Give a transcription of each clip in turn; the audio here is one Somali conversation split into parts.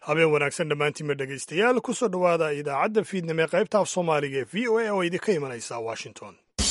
habeen wanaagsan dhammaantiinma dhegaystayaal ku soo dhowaada idaacadda fiidnimo ee qaybta af soomaaliga ee v o a oo idinka imanaysa washington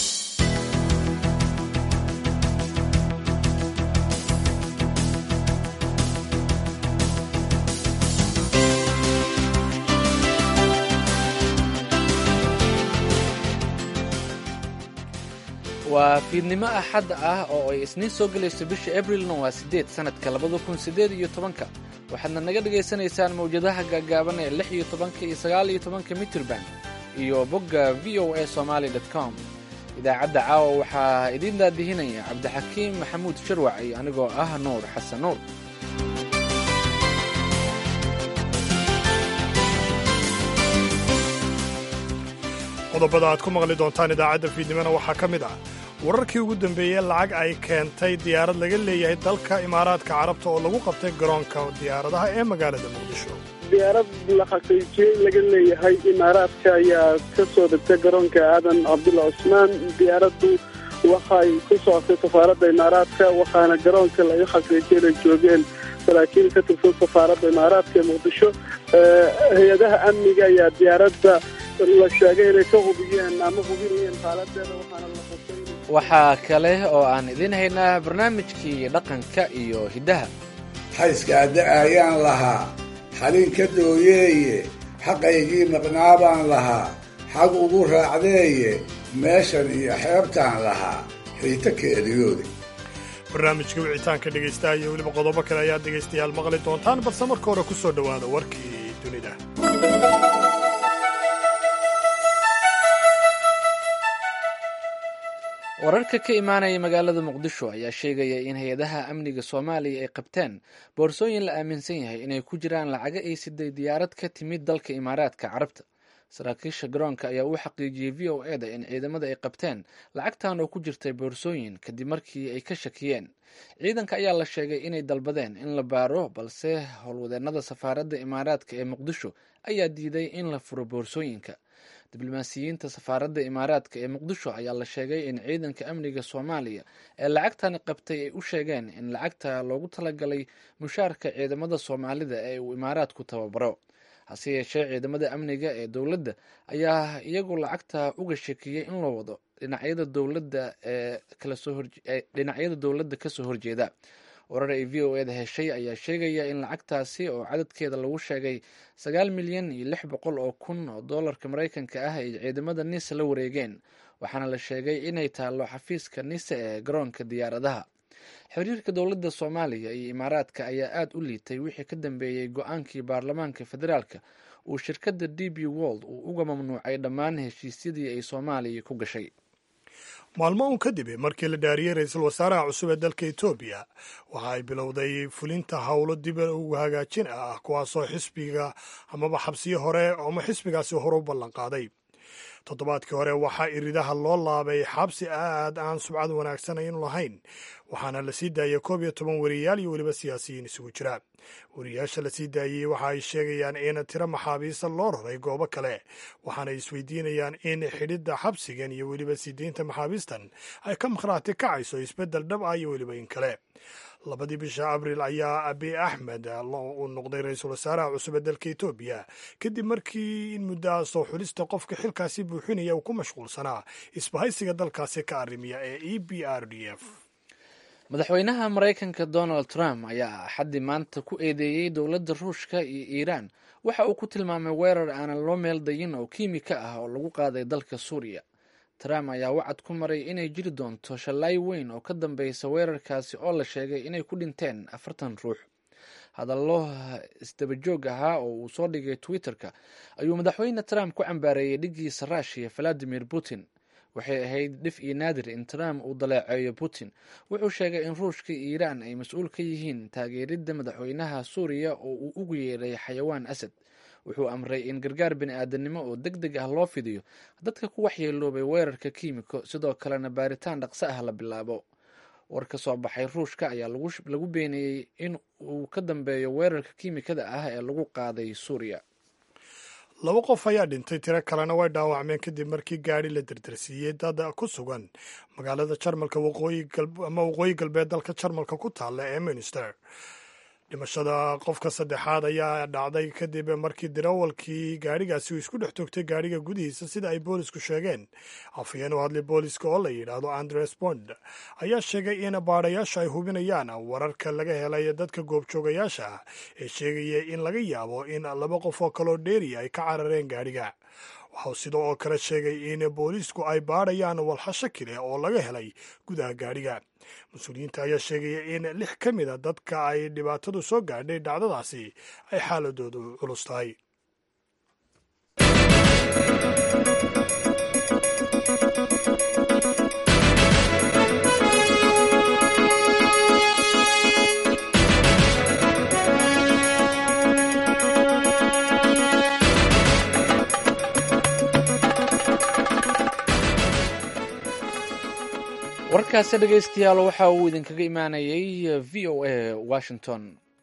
waa fiidnimo axad ah oo ay isniin soo gelayso bisha abrilna waa siddeed sannadka labada kun siddeed iyo tobanka waxaadna naga dhagaysanaysaan mawjadaha gaagaaban ee lix iyo tobanka iyo sagaal iyo tobanka mitrban iyo bogga v o a somaali dot com idaacadda caawa waxaa idiin daadihinaya cabdixakiim maxamuud sharwac iyo anigoo ah nuur xasan nuur qodobada aad ku maqli doontaan idaacadda fiidnimona waxaa ka mid ah wararkii ugu dambeeyey lacag ay keentay diyaarad laga leeyahay dalka imaaraadka carabta oo lagu qabtay garoonka diyaaradaha ee magaalada muqdisho diyaarad la xaqiijiyey laga leeyahay imaaraadka ayaa ka soo degtay garoonka aadan cabdulla cusmaan diyaaraddu waxay ku socotay safaaradda imaaraadka waxaana garoonka laga xaqiijiyay inay joogeen saraakiil ka tirsan safaaradda imaaraadka ee muqdisho hay-adaha amniga ayaa diyaaradda la sheegay inay ka hubiyeen ama hubinayeen xaaladeeda waxaana la qosay waxaa kale oo aan idiin haynaa barnaamijkii dhaqanka iyo hiddaha xayskaada ayaan lahaa xalin ka dooyeeye xaqaygii maqnaa baan lahaa xag ugu raacdeeye meeshan iyo xeebtaan lahaa xiito keeliyoodi barnaamijka wicitaanka dhegaystaha iyo weliba qodobo kale ayaad dhegaystayaal maqli doontaan balse marka hore ku soo dhowaada warkii dunida wararka ka imaanaya magaalada muqdisho ayaa sheegaya in hay-adaha amniga soomaaliya ay qabteen boorsooyin la aaminsan yahay inay ku jiraan lacago ay siday diyaarad ka timid dalka imaaraadka carabta saraakiisha garoonka ayaa u xaqiijiyey v o e da in ciidamada ay qabteen lacagtan oo ku jirtay boorsooyin kadib markii ay ka shakiyeen ciidanka ayaa la sheegay inay dalbadeen in la baaro balse howlwadeenada safaaradda imaaraadka ee muqdisho ayaa diiday in la furo boorsooyinka diblomaasiyiinta safaaradda imaaraadka ee muqdisho ayaa la sheegay in ciidanka amniga soomaaliya ee lacagtani qabtay ay u sheegeen in lacagta loogu talagalay mushaarka ciidamada soomaalida ee uu imaaraadku tababaro hase yeeshee ciidamada amniga ee dowladda ayaa iyagu lacagta uga shakiyey in loo wado dhinacyada dowladda ee dhinacyada dowladda kasoo horjeeda warar ay v o eda heshay ayaa sheegaya in lacagtaasi oo cadadkeeda lagu sheegay sagaal milyan iyo lix boqol oo kun oo doolarka maraykanka ah ay ciidamada nisa la wareegeen waxaana la sheegay inay taallo xafiiska nisa ee garoonka diyaaradaha xiriirka dowladda soomaaliya iyo imaaraadka ayaa aada u liitay wixii ka dambeeyey go-aankii baarlamaanka federaalka uu shirkadda d b wold uu uga mamnuucay dhammaan heshiisyadii ay soomaaliya ku gashay maalmo uun kadib markii la dhaariyey ra-iisul wasaaraha cusub ee dalka etoobiya waxa ay bilowday fulinta howlo dib ugu hagaajin ah kuwaasoo xisbiga amaba xabsiyo hore ama xisbigaasi hore u ballanqaaday toddobaadkii hore waxaa iridaha loo laabay xabsi aad aan subcad wanaagsanayn lahayn waxaana la sii daayay koob iyo toban wariyaal iyo weliba siyaasiyiin isugu jira wariyaasha la sii daayey waxa ay sheegayaan in tiro maxaabiista loo raray goobo kale waxaana ay isweydiinayaan in xidhidda xabsigan iyo weliba sii deynta maxaabiistan ay ka makhraati kacayso isbeddel dhab ah iyo weliba in kale labadii bisha abril ayaa abi axmed uu noqday ra-iisul wasaaraha cusub ee dalka etoobiya kadib markii in muddaha soo xulista qofka xilkaasi buuxinaya uu ku mashquulsanaa isbahaysiga dalkaasi ka arrimiya ee e b r d f madaxweynaha maraykanka donald trump ayaa axaddii maanta ku eedeeyey dowladda ruushka iyo iiraan waxa uu ku tilmaamay weerar aanan loo meel dayin oo kiimika ah oo lagu qaaday dalka suuriya trump ayaa wacad ku maray inay jiri doonto shallaay weyn oo ka dambeysa weerarkaasi oo la sheegay inay ku dhinteen afartan ruux hadallo isdabajoog ahaa oo uu soo dhigay twitter-ka ayuu madaxweyne trump ku cambaareeyey dhiggiisa ruushiya valadimir putin waxay ahayd dhif iyo naadir in trump uu daleeceeyo putin wuxuu sheegay in ruushka iyo iiraan ay mas-uul ka yihiin taageeridda madaxweynaha suuriya oo uu ugu yeeray xayawaan asad wuxuu amray in gargaar bini aadanimo oo deg deg ah loo fidiyo dadka ku waxyeeloobay weerarka kiimiko sidoo kalena baaritaan dhaqso ah la bilaabo war ka soo baxay ruushka ayaa lagu beeneeyey in uu ka dambeeyo weerarka kiimikada ah ee lagu qaaday suuriya laba qof ayaa dhintay tiro kalena way dhaawacmeen kadib markii gaadhi la dardarsiiyey dad ku sugan magaalada jarmalka ama waqooyi galbeed dalka jarmalka ku taalla ee minster dhimashada qofka saddexaad ayaa dhacday kadib markii dirawalkii gaadhigaasi uu isku dhex togtay gaadhiga gudihiisa sida ay boolisku sheegeen afhayeen u hadlay booliska oo la yidhaahdo andres bond ayaa sheegay in baadhayaashu ay hubinayaan wararka laga helay dadka goobjoogayaasha ah ee sheegaya in laga yaabo in laba qof oo kaloo dheeriya ay ka carareen gaadhiga waxau sidoo oo kale sheegay in booliisku ay baadhayaan walxasho kale oo laga helay gudaha gaadhiga mas-uuliyiinta ayaa sheegaya in lix ka mida dadka ay dhibaatadu soo gaadhay dhacdadaasi ay xaaladoodu culus tahay warkaasi dhegaystayaal waxa uu idinkaga imaanayay v o a washington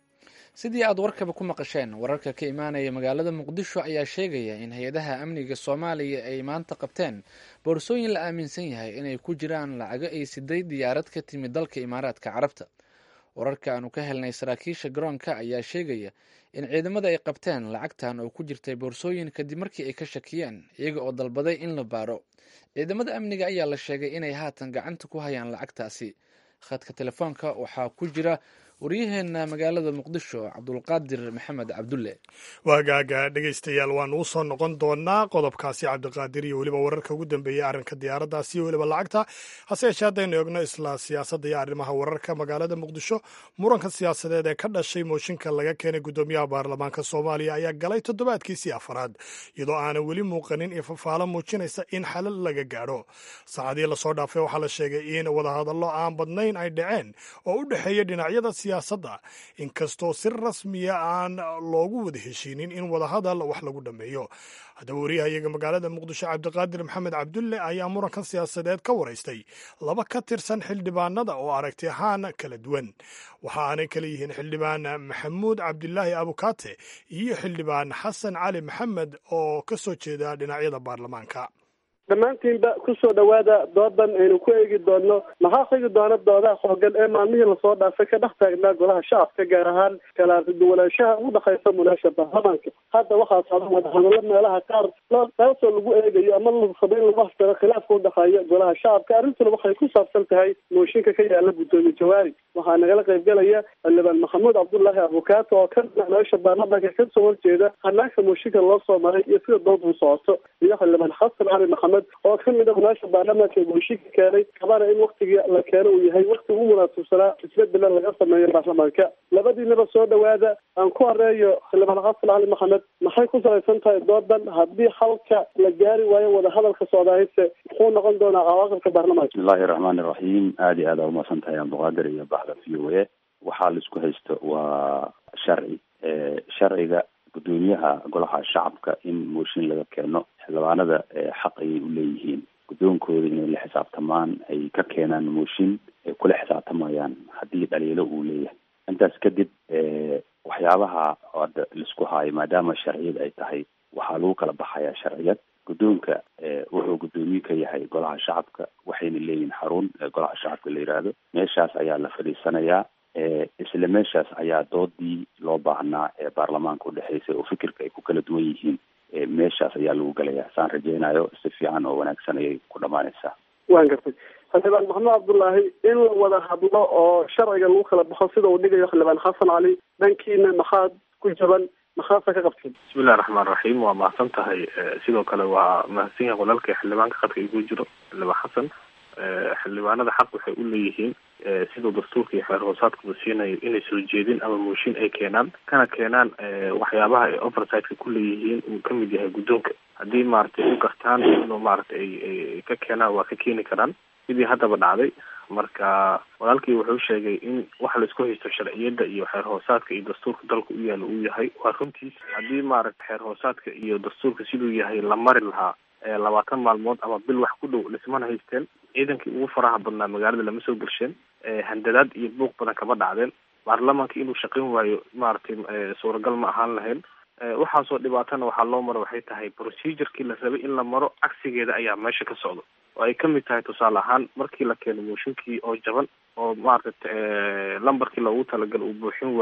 sidii aad warkaba ku maqasheen wararka ka imaanaya magaalada muqdisho ayaa sheegaya in hay-adaha amniga soomaaliya ay maanta qabteen boorsooyin la aaminsan yahay inay ku jiraan lacago ay siday diyaarad ka timid dalka imaaraadka carabta wararka aanu ka helnay saraakiisha garoonka ayaa sheegaya in ciidamada ay qabteen lacagtan oo ku jirtay boorsooyin kadib markii ay ka shakiyeen iyaga oo dalbaday in la baaro ciidamada amniga ayaa la sheegay inay haatan gacanta ku hayaan lacagtaasi khadka telefoonka waxaa ku jira waryaheena magaalada muqdisho cabdulqaadir maxamed cabdulle waagaaga dhegaystayaal waanu u soo noqon doonaa qodobkaasi cabdiqaadir iyo weliba wararka ugu dambeeyey arrinka diyaaraddaasi iyo weliba lacagta hase yeeshee haddaynu eegno isla siyaasadda iyo arrimaha wararka magaalada muqdisho muranka siyaasadeed ee ka dhashay mooshinka laga keenay guddoomiyaha baarlamaanka soomaaliya ayaa galay toddobaadkiisii afaraad iyadoo aanan weli muuqanin ifafaalo muujinaysa in xalal laga gaadho saacadii lasoo dhaafay waxaa la sheegay in wadahadallo aan badnayn ay dhaceen oo u dhexeeya dhinacyada siyaasadda inkastoo si rasmiya aan loogu wada heshiinin in wadahadal wax lagu dhammeeyo haddaba wariyahayaga magaalada muqdisho cabdiqaadir maxamed cabdulle ayaa murankan siyaasadeed ka waraystay laba ka tirsan xildhibaanada oo aragti ahaan kala duwan waxa aanay kala yihiin xildhibaan maxamuud cabdilaahi abukaate iyo xildhibaan xasan cali maxamed oo ka soo jeeda dhinacyada baarlamaanka dhammaantiinba kusoo dhowaada doodan aynu ku eegi doonno maxaa xigi doona doodaha xoogan ee maalmihii lasoo dhaafay ka dhex taagnaa golaha shacabka gaar ahaan kala arkiduwanaanshaha u dhexaysa munaasha baarlamaanka hadda waxaa socda wadahadallo meelaha qaar taasoo lagu eegayo ama la rabo in lagu haftaro khilaafka udhexeeya golaha shacabka arrintuna waxay ku saabsan tahay mooshinka ka yaala guddoomiye jawaari waxaa nagala qaybgalaya xildhibaan maxamuud cabdullaahi abukaato oo ka dhinac nolosha baarlamaanka kasoo horjeeda hanaanka mooshinka loo soo maray iyo sida dood u socoto iyo xildhibaan xasan cali maxamed oo ka mid a munaasha baarlamaanka ee mooshinka keenay kabana in waktigii la keeno uu yahay wakti ugu munaasabsanaa isbedela laga sameeyo baarlamaanka labadiinaba soo dhowaada aan ku horeeyo xildhibaan xasan cali maxamed maxay ku salaysan tahay doodan haddii halka la gaari waayo wadahadalka socdaahayse muxuu noqon doonaa cawaaqibka baarlamaanka bismillahi raxmaani raxiim aada iyo aada umahadsan tahay cabdiqaadir iyo baxda v o a waxaa la isku haysto waa sharci sharciga guddoomiyaha golaha shacabka in mooshin laga keeno xildhibaanada xaq ayay u leeyihiin guddoonkooda inay la xisaabtamaan ay ka keenaan mooshin ay kula xisaabtamayaan haddii dhaliilo uu leeyahay intaas kadib waxyaabaha hadda laisku haayo maadaama sharciyad ay tahay waxaa lagu kala baxayaa sharciyad guddoonka wuxuu guddoomiye ka yahay golaha shacabka waxayna leeyihin xarun golaha shacabka la yidhaahdo meeshaas ayaa la fadhiisanayaa isla meeshaas ayaa doodii loo baahnaa ee baarlamaanka udhexeysay oo fikirka ay ku kala duwan yihiin meeshaas ayaa lagu gelayaa saan rajeynayo si fiican oo wanaagsan ayay ku dhamaanaysaa waan gartay xildhibaan maxamed cabdullaahi in la wada hadlo oo sharciga lagu kala baxo sida uu dhigayo xildhibaan xasan cali dhankiina maxaad ku jaban maxaasa ka qabteen bismillahi raxmaan raxiim waa mahadsan tahay sidoo kale waa mahadsan yahay walaalkay xildhibaanka khadka igu jiro xildhibaan xasan xildhibaanada xaq waxay u leeyihiin siduu dastuurka iyo xeer hoosaadkuba siinayo inay soo jeedin ama mooshin ay keenaan kana keenaan waxyaabaha ay oversightka ku leeyihiin uu kamid yahay guddoonka haddii maaragtay u gartaan inuu maaragtay ay ka keenaan waa ka keeni karaan sidii haddaba dhacday marka walaalkii wuxuu sheegay in waxa laisku haysto sharciyadda iyo xeer hoosaadka iyo dastuurka dalka u yaala uu yahay waa runtiis haddii maaragtay xeer hoosaadka iyo dastuurka siduu yahay la mari lahaa labaatan maalmood ama bil wax ku dhow dhismana haysteen ciidankii ugu faraha badnaa magaalada lama soo gelsheen handadaad iyo buuq badan kama dhacdeen baarlamaanka inuu shaqayn waayo maaragtay suuragal ma ahaan lahayn waxaasoo dhibaatana waxaa loo maro waxay tahay procedurkii la rabay in la maro cagsigeeda ayaa meesha ka socdo oo ay kamid tahay tusaale ahaan markii la keeno mooshinkii oo jaban oo maaragta lambarkii loogu talagalay uu buuxin waayo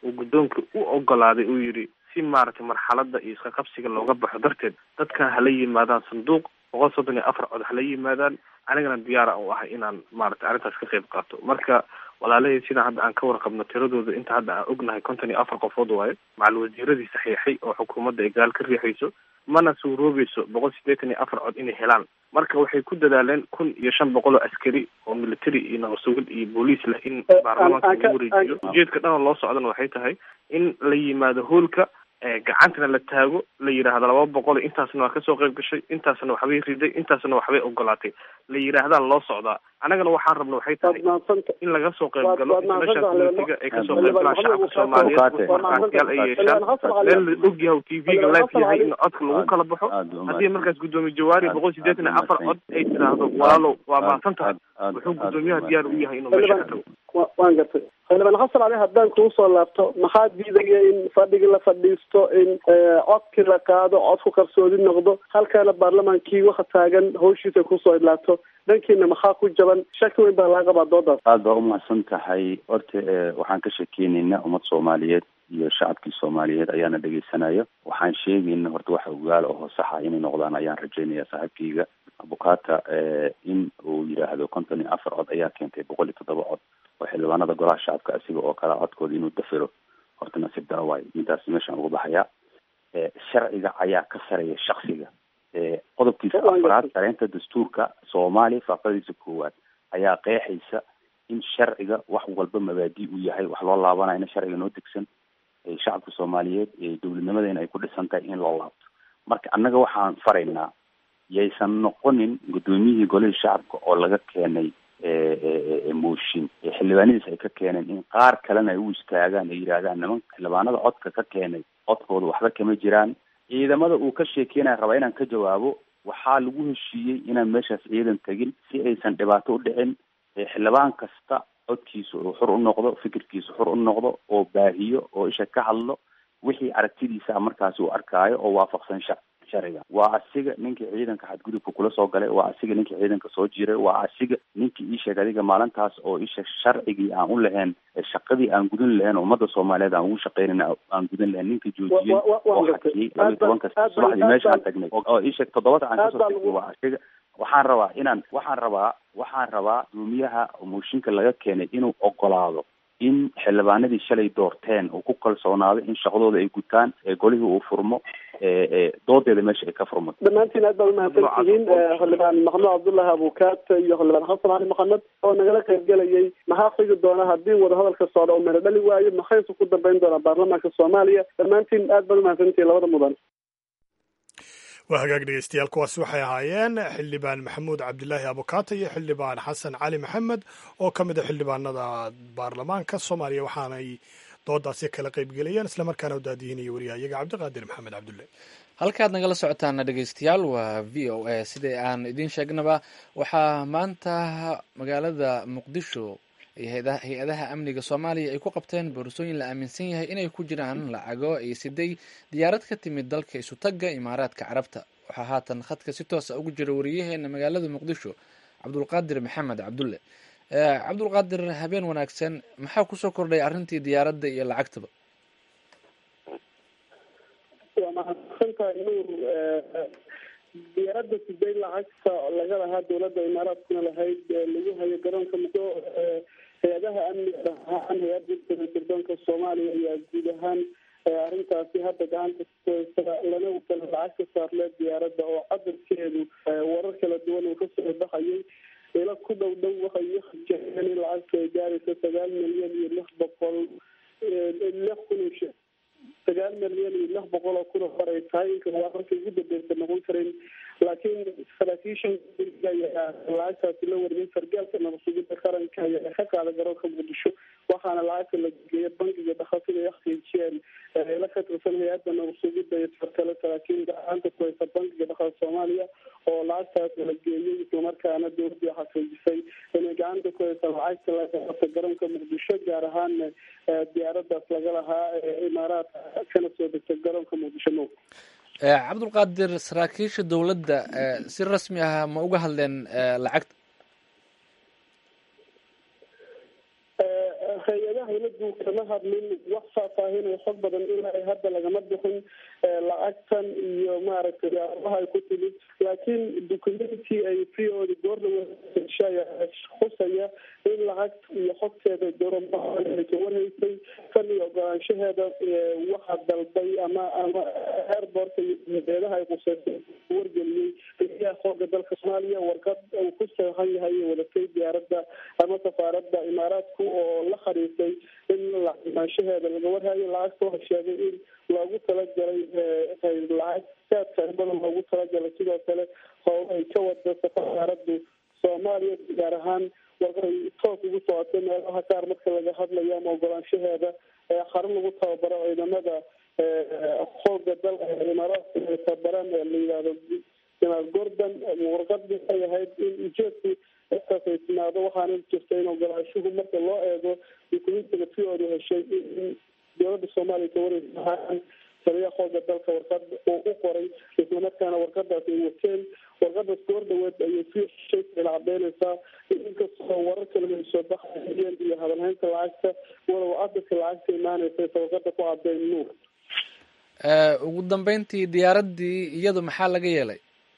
uu guddoonka u ogolaaday uu yidhi si maaragtay marxalada iyo iska qabsiga looga baxo darteed dadkan hala yimaadaan sanduuq boqol soddon iyo afar cod hala yimaadaan anigana diyaara u ahay inaan maaragtay arrintaas ka qayb qaato marka walaalahey sidaan hadda aan ka warqabno tiradooda inta hadda aan ognahay konton iyo afar qofood waayo macal wasiiradii saxiixay oo xukuumadda ay gaal ka riixayso mana suuroobayso boqol siddeetan iyo afar cod inay helaan marka waxay ku dadaaleen kun iyo shan boqol oo askari oo military iyo nabasugid iyo booliis leh in baarlamaanka lagu wareejiyo ujeedka dhan oo loo socdana waxay tahay in la yimaado hoolka gacantana la taago la yidhaahdo laba boqol intaasna waa kasoo qayb gashay intaasna waxbay riday intaasna waxbay ogolaatay la yidhaahdaa loo socdaa annagana waxaan rabna waxay tahay in laga soo qayb galo international communitiga ay kasoo qayb galaan shacabka soomaaliyeed markaasyaal ay yeeshaan meel la og yahay t v-ga live yahay in codka lagu kala baxo haddii markaas guddoomiye jawaari boqol siddeetan iyo afar cod ay tiraahdo walaalow waa mahadsan tahay wuxuu guddoomiyaha diyaar u yahay inuu meesha ka tago waan gartay xildhibaan xasan ali haddaan kuu soo laabto maxaa diidaya in fadhigi la fadhiisto in codkii la qaado codku qarsoodi noqdo halkaana baarlamaankii waxa taagan hawshiisa kusoo idlaato dhankiina maxaa ku jaban shaki weyn baa laga qabaa doodaas aada baa umahadsan tahay horta waxaan ka sheekeynaynaa ummad soomaaliyeed iyo shacabkii soomaaliyeed ayaana dhegeysanaya waxaan sheegayna horta waxa ogaal oo saxa inay noqdaan ayaan rajaynaya saaxiibkayga abukata in uu yidhaahdo konton iyo afar cod ayaa keentay boqol iyo toddoba cod oo xildhibaanada golaha shacabka asiga oo kale codkooda inuu dafiro horta nasiib dara waayo midaas meeshaan uga baxayaa sharciga ayaa ka sareeya shaksiga qodobkiisa afraad sareynta dastuurka soomaaliya faaqadiisa koowaad ayaa qeexaysa in sharciga wax walba mabaadi uu yahay wax loo laabanayo in sharciga noo degsan shacabka soomaaliyeed dowladnimadeena ay ku dhisan tahay in loo laabto marka annaga waxaan faraynaa yaysan noqonin guddoomiyihii golihii shacabka oo laga keenay mooshin xildhibaanadiis ay ka keeneen in qaar kalena ay u istaagaan ay yidhaahdaan niman xildhibaanada codka ka keenay codkooda waxba kama jiraan ciidamada uu ka sheekeynaya rabaa inaan ka jawaabo waxaa lagu heshiiyey inaan meeshaas ciidan tegin si aysan dhibaato u dhicin xildhibaan kasta codkiisa uu xur u noqdo fikirkiisa xur u noqdo oo baahiyo oo isha ka hadlo wixii aragtidiisa markaasi uu arkaayo oo waafaqsan sha sharciga waa asiga ninkii ciidanka xadgudubka kula soo galay waa asiga ninkii ciidanka soo jiray waa asiga ninkii ii sheeg adiga maalintaas oo isha sharcigii aan u lahayn shaqadii aan gudan lahayn ummadda soomaaliyeed aan ugu shaqeynayna aan gudan lahayn ninka joojiyey oo xakiyey laba iyo tobanka subaxdii meesha aan tagnay oo isheeg toddobada aan kasoo tagnay waa asiga waxaan rabaa inaan waxaan rabaa waxaan rabaa guddoomiyaha mooshinka laga keenay inuu ogolaado in xildhibaanadii shalay doorteen uu ku kalsoonaado in shaqadooda ay gutaan ee golihii uu furmo doodeeda meesha ay ka furmato dhammaantiin aad baad umahadsan tihiin xildhibaan maxamed cabdullahi abukaat iyo xildhibaan xasan cali maxamed oo nagala qaybgelayay maxaa xigi doona haddii wadahadalka socda oo meelo dhali waayo maxayse ku dambeyn doonaa baarlamaanka soomaaliya dhammaantiin aad baad umahadsan tihiin labada mudan waa hagaag dhegeystayaal kuwaasi waxay ahaayeen xildhibaan maxamuud cabdilaahi abukaata iyo xildhibaan xasan cali maxamed oo ka mid a xildhibaanada baarlamaanka soomaaliya waxaanay doodaasi kala qaybgelayeen islamarkaana u daadihinaya wariyahayaga cabdiqaadir maxamed cabdulle halkaad nagala socotaana dhegeystayaal waa v o a sidai aan idiin sheegnaba waxaa maanta magaalada muqdisho hay-adaha amniga soomaaliya ay ku qabteen boorsooyin la aaminsan yahay inay ku jiraan lacago ay siday diyaarad ka timid dalka isutagga imaaraadka carabta waxaa haatan khadka si toosa ugu jira wariyaheena magaalada muqdisho cabdulqaadir maxamed cabdulle cabdulqaadir habeen wanaagsan maxaa kusoo kordhay arrintii diyaaradda iyo lacagtaba waa mahadsantahay nuur diyaaradda siday lacagta laga lahaa dowladda imaaraadkuna lahayd lagu hayo garoonka muddo hay-adaha amniga ahaan hay-adda sirdoonka soomaaliya ayaa guud ahaan arrintaasi hadda gacanta kuhaysa lana wakala lacag ka saarlee diyaaradda oo cadarkeedu warar kala duwan uu kasoo baxayay ila ku dhow dhow waxay u hajeen in lacagta ay gaarayso sagaal milyan iyo lix boqol lix kun sagaal milyan iyo lix boqol oo kun oo hor ay tahay inka waa markay ugu dambeysa noqon karin laakiin saraakiishan ayaa lacagtaasi la wariyay sargaalka nabadsugida qaranka ayaa ka qaada garoonka muqdisho waxaana lacagta la geeya bangiga dhakhaatiga ay xaqiijiyeen la ka tirsan hay-adda nabadsugida iyo sarkale saraakiil gacanta ku haysa bangiga dhakhaat soomaaliya oo lacagtaas la geeyey islamarkaana dowladii xaqiijisay inay gacanta ku haysa lacagta laga qabta garoonka muqdisho gaar ahaan diyaaradaas laga lahaa imaaraadka kana soo degta garoonka muqdisho mo cabdulqaadir saraakiisha dowladda si rasmi ah ma uga hadleen lacagta hay-adaha ila dowladdu kama hadlin wax faahfaahinay xog badan ilaa ay hadda lagama bixin lacagtan iyo maaragtay yaabaha ay ku timid laakiin documenti ay v o da goordhawa khusaya in lacag iyo xogteeda dowlada ka warhaysay kan iyo ogolaanshaheeda waxaa dalbay ama ama airbortka iyo hay-adaha ay quseysay wargeliyey taliyaha xooga dalka soomaaliya warqad uu ku saexan yahay iyo wadatay diyaaradda ama safaaradda imaaraadku oo la khariisay in lacagimaanshaheeda laga warhayo lacagta waxa sheegay in loogu talagalay lacag saadka badan loogu talagalay sidoo kale howlo ay ka wada safaaraddu soomaaliya gaar ahaan warqay toos ugu socotay meelaha qaar marka laga hadlayo ama ogolaanshaheeda xarun lagu tababaro ciidamada xooga dalka imaaraadka ay tababaraan ee la yidhahdo janaal gordon warqadii ay ahayd in ujeedku intaas ay timaado waxaana jirta in ogolaashuhu marka loo eego dukumentiga v o da heshay in dowladda soomaaliya kawareysa taliyaha xooga dalka warqad uu u qoray islamarkaana warqadaas ay wateen warqadaas goor dhaweed ayay v shayla cadeynaysaa inkastoo warar kale ay soo baxayeen iyo hadalhaynta lacagta walow asalka lacagta imaanaysa warqada ku cadeyn nuur ugu dambeyntii diyaaraddii iyadu maxaa laga yeelay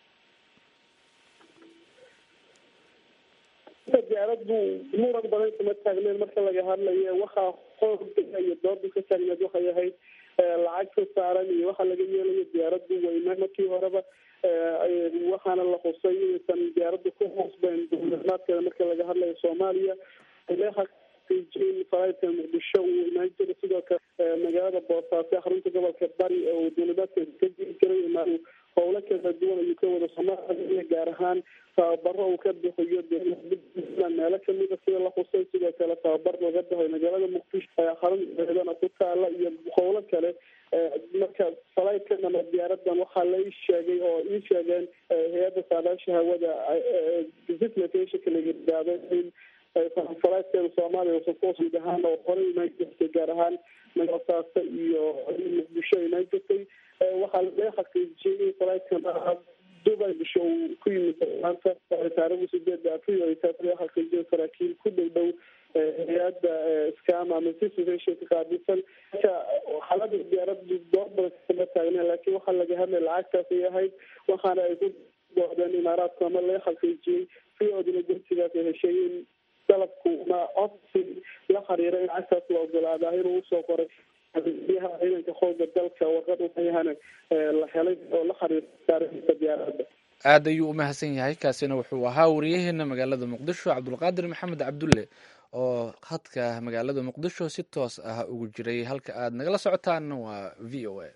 diyaaraddu muran badan kama taagneed marka laga hadlayo waxaa xooga iyo dooda ka taagneed waxay ahayd lacag ka saaran iyo waxaa laga yeelayo diyaaraddu weyne markii horeba waxaana la xusay inaysan diyaaraddu ku hoosbeyn duulimaadkeeda marka laga hadlayo soomaaliya in faraidka muqdisho uu imaan jiray sidoo kale magaalada boosaaso xarunta gobolka bari uu duulimaadkeeda ka jiri jiray imaan howlo kala duwan ayuu ka wada soomaaliya gaar ahaan tababaro uu ka bixiyo meelo kamida sida la xusay sidoo kale tababar laga baxay magaalada muqdisho xarunteedana ku taala iyo howlo kale marka falaidkan ama diyaaradan waxaa la ii sheegay oo ii sheegeen hay-adda saadaasha hawada visitlatationka la yidhaahdo in falaidkeeda soomaaliya guud ahaan oo hore imaan jirtay gaar ahaan boosaaso iyo muqdisho imaan jirtay waxaa laga xaqiijiyey in falaidkan dubai bisho uu ku yimid maanta taarikhda sideeda april ay taas laga xaqiijiyay saraakiil ku dhow dhow hay-adda scam ama situationka qaabilsan marka xaalada diyaaradu door badan kama taagneen laakiin waxaa laga hadlay lacagtaas ay ahayd waxaana ay ku doodeen imaaraadku ama laga xaqiijiyey fiodina gursigaas ay heshay in dalabku ma codsi la xiriira in lacagtaas la ogolaadaa inuu usoo qoray biyaha ciidanka xooga dalka warqad uayahana la helay oo la xiriirta diyaaradda aad ayuu u mahadsan yahay kaasina wuxuu ahaa wariyaheena magaalada muqdisho cabdulqaadir maxamed cabdulle oo hadka magaalada muqdisho si toos ah ugu jiray halka aad nagala socotaanna waa v o a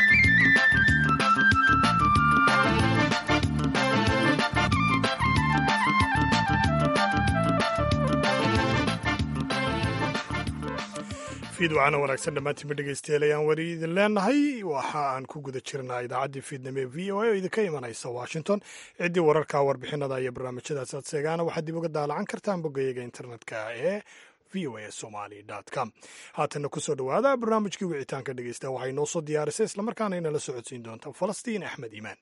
fiid waxaana wanaagsan dhammaantiinba dhegeystayaal ayaan weli idin leenahay waxa aan ku guda jirnaa idaacaddii fiidnimo ee v o a oo idinka imanaysa washington ciddii wararka warbixinada iyo barnaamijyadaas aad seegaana waxaad dib uga daalacan kartaan boggayaga internetka ee v o a somaly com haatanna kusoo dhowaada barnaamijkii wicitaanka dhegeysta waxay noo soo diyaarisay islamarkaana inala socodsiin doonta falastiin axmed iimaan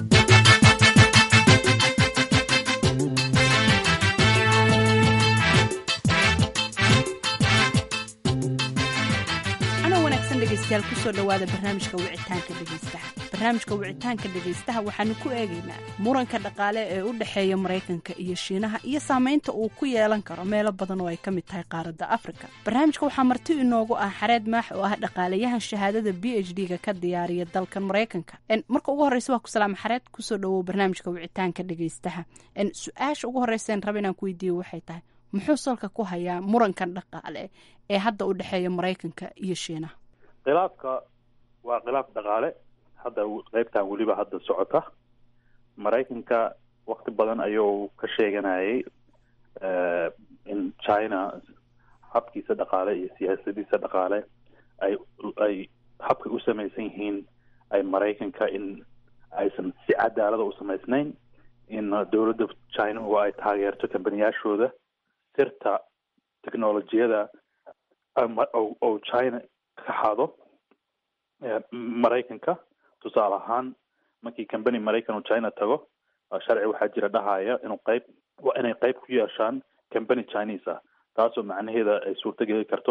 dhegeystayaal kusoo dhowaada barnaamijka wicitaanka dhegeystaha barnaamijka wicitaanka dhegeystaha waxaanu ku eegaynaa muranka dhaqaale ee u dhexeeya maraykanka iyo shiinaha iyo saameynta uu ku yeelan karo meelo badan oo ay ka mid tahay qaaradda afrika barnaamijka waxaa marti inoogu ah xareed maax oo ah dhaqaalayahan shahaadada b h d-ga ka diyaariya dalkan maraykanka marka ugu horreysa waa ku salaama xareed kusoo dhowow barnaamijka wicitaanka dhegeystaha su-aasha ugu horreysa raba inaan ku weydiiyo waxay tahay muxuu salka ku hayaa murankan dhaqaale ee hadda u dhexeeya maraykanka iyo shiinaha khilaafka waa khilaaf dhaqaale hadda qeybtan weliba hadda socota maraykanka wakti badan ayuu ka sheeganayay in china habkiisa dhaqaale iyo siyaasadiisa dhaqaale ay ay habkay u samaysan yihiin ay maraykanka in aysan si cadaalada u samaysnayn in dowladda china oo ay taageerto kambaniyaashooda sirta technolojiyada oo china ka xado maraykanka tusaale ahaan markii company maraykan oo china tago sharci waxaa jira dhahaya inuu qayb waa inay qayb ku yeeshaan company chinese ah taasoo macnaheeda ay suurtogeli karto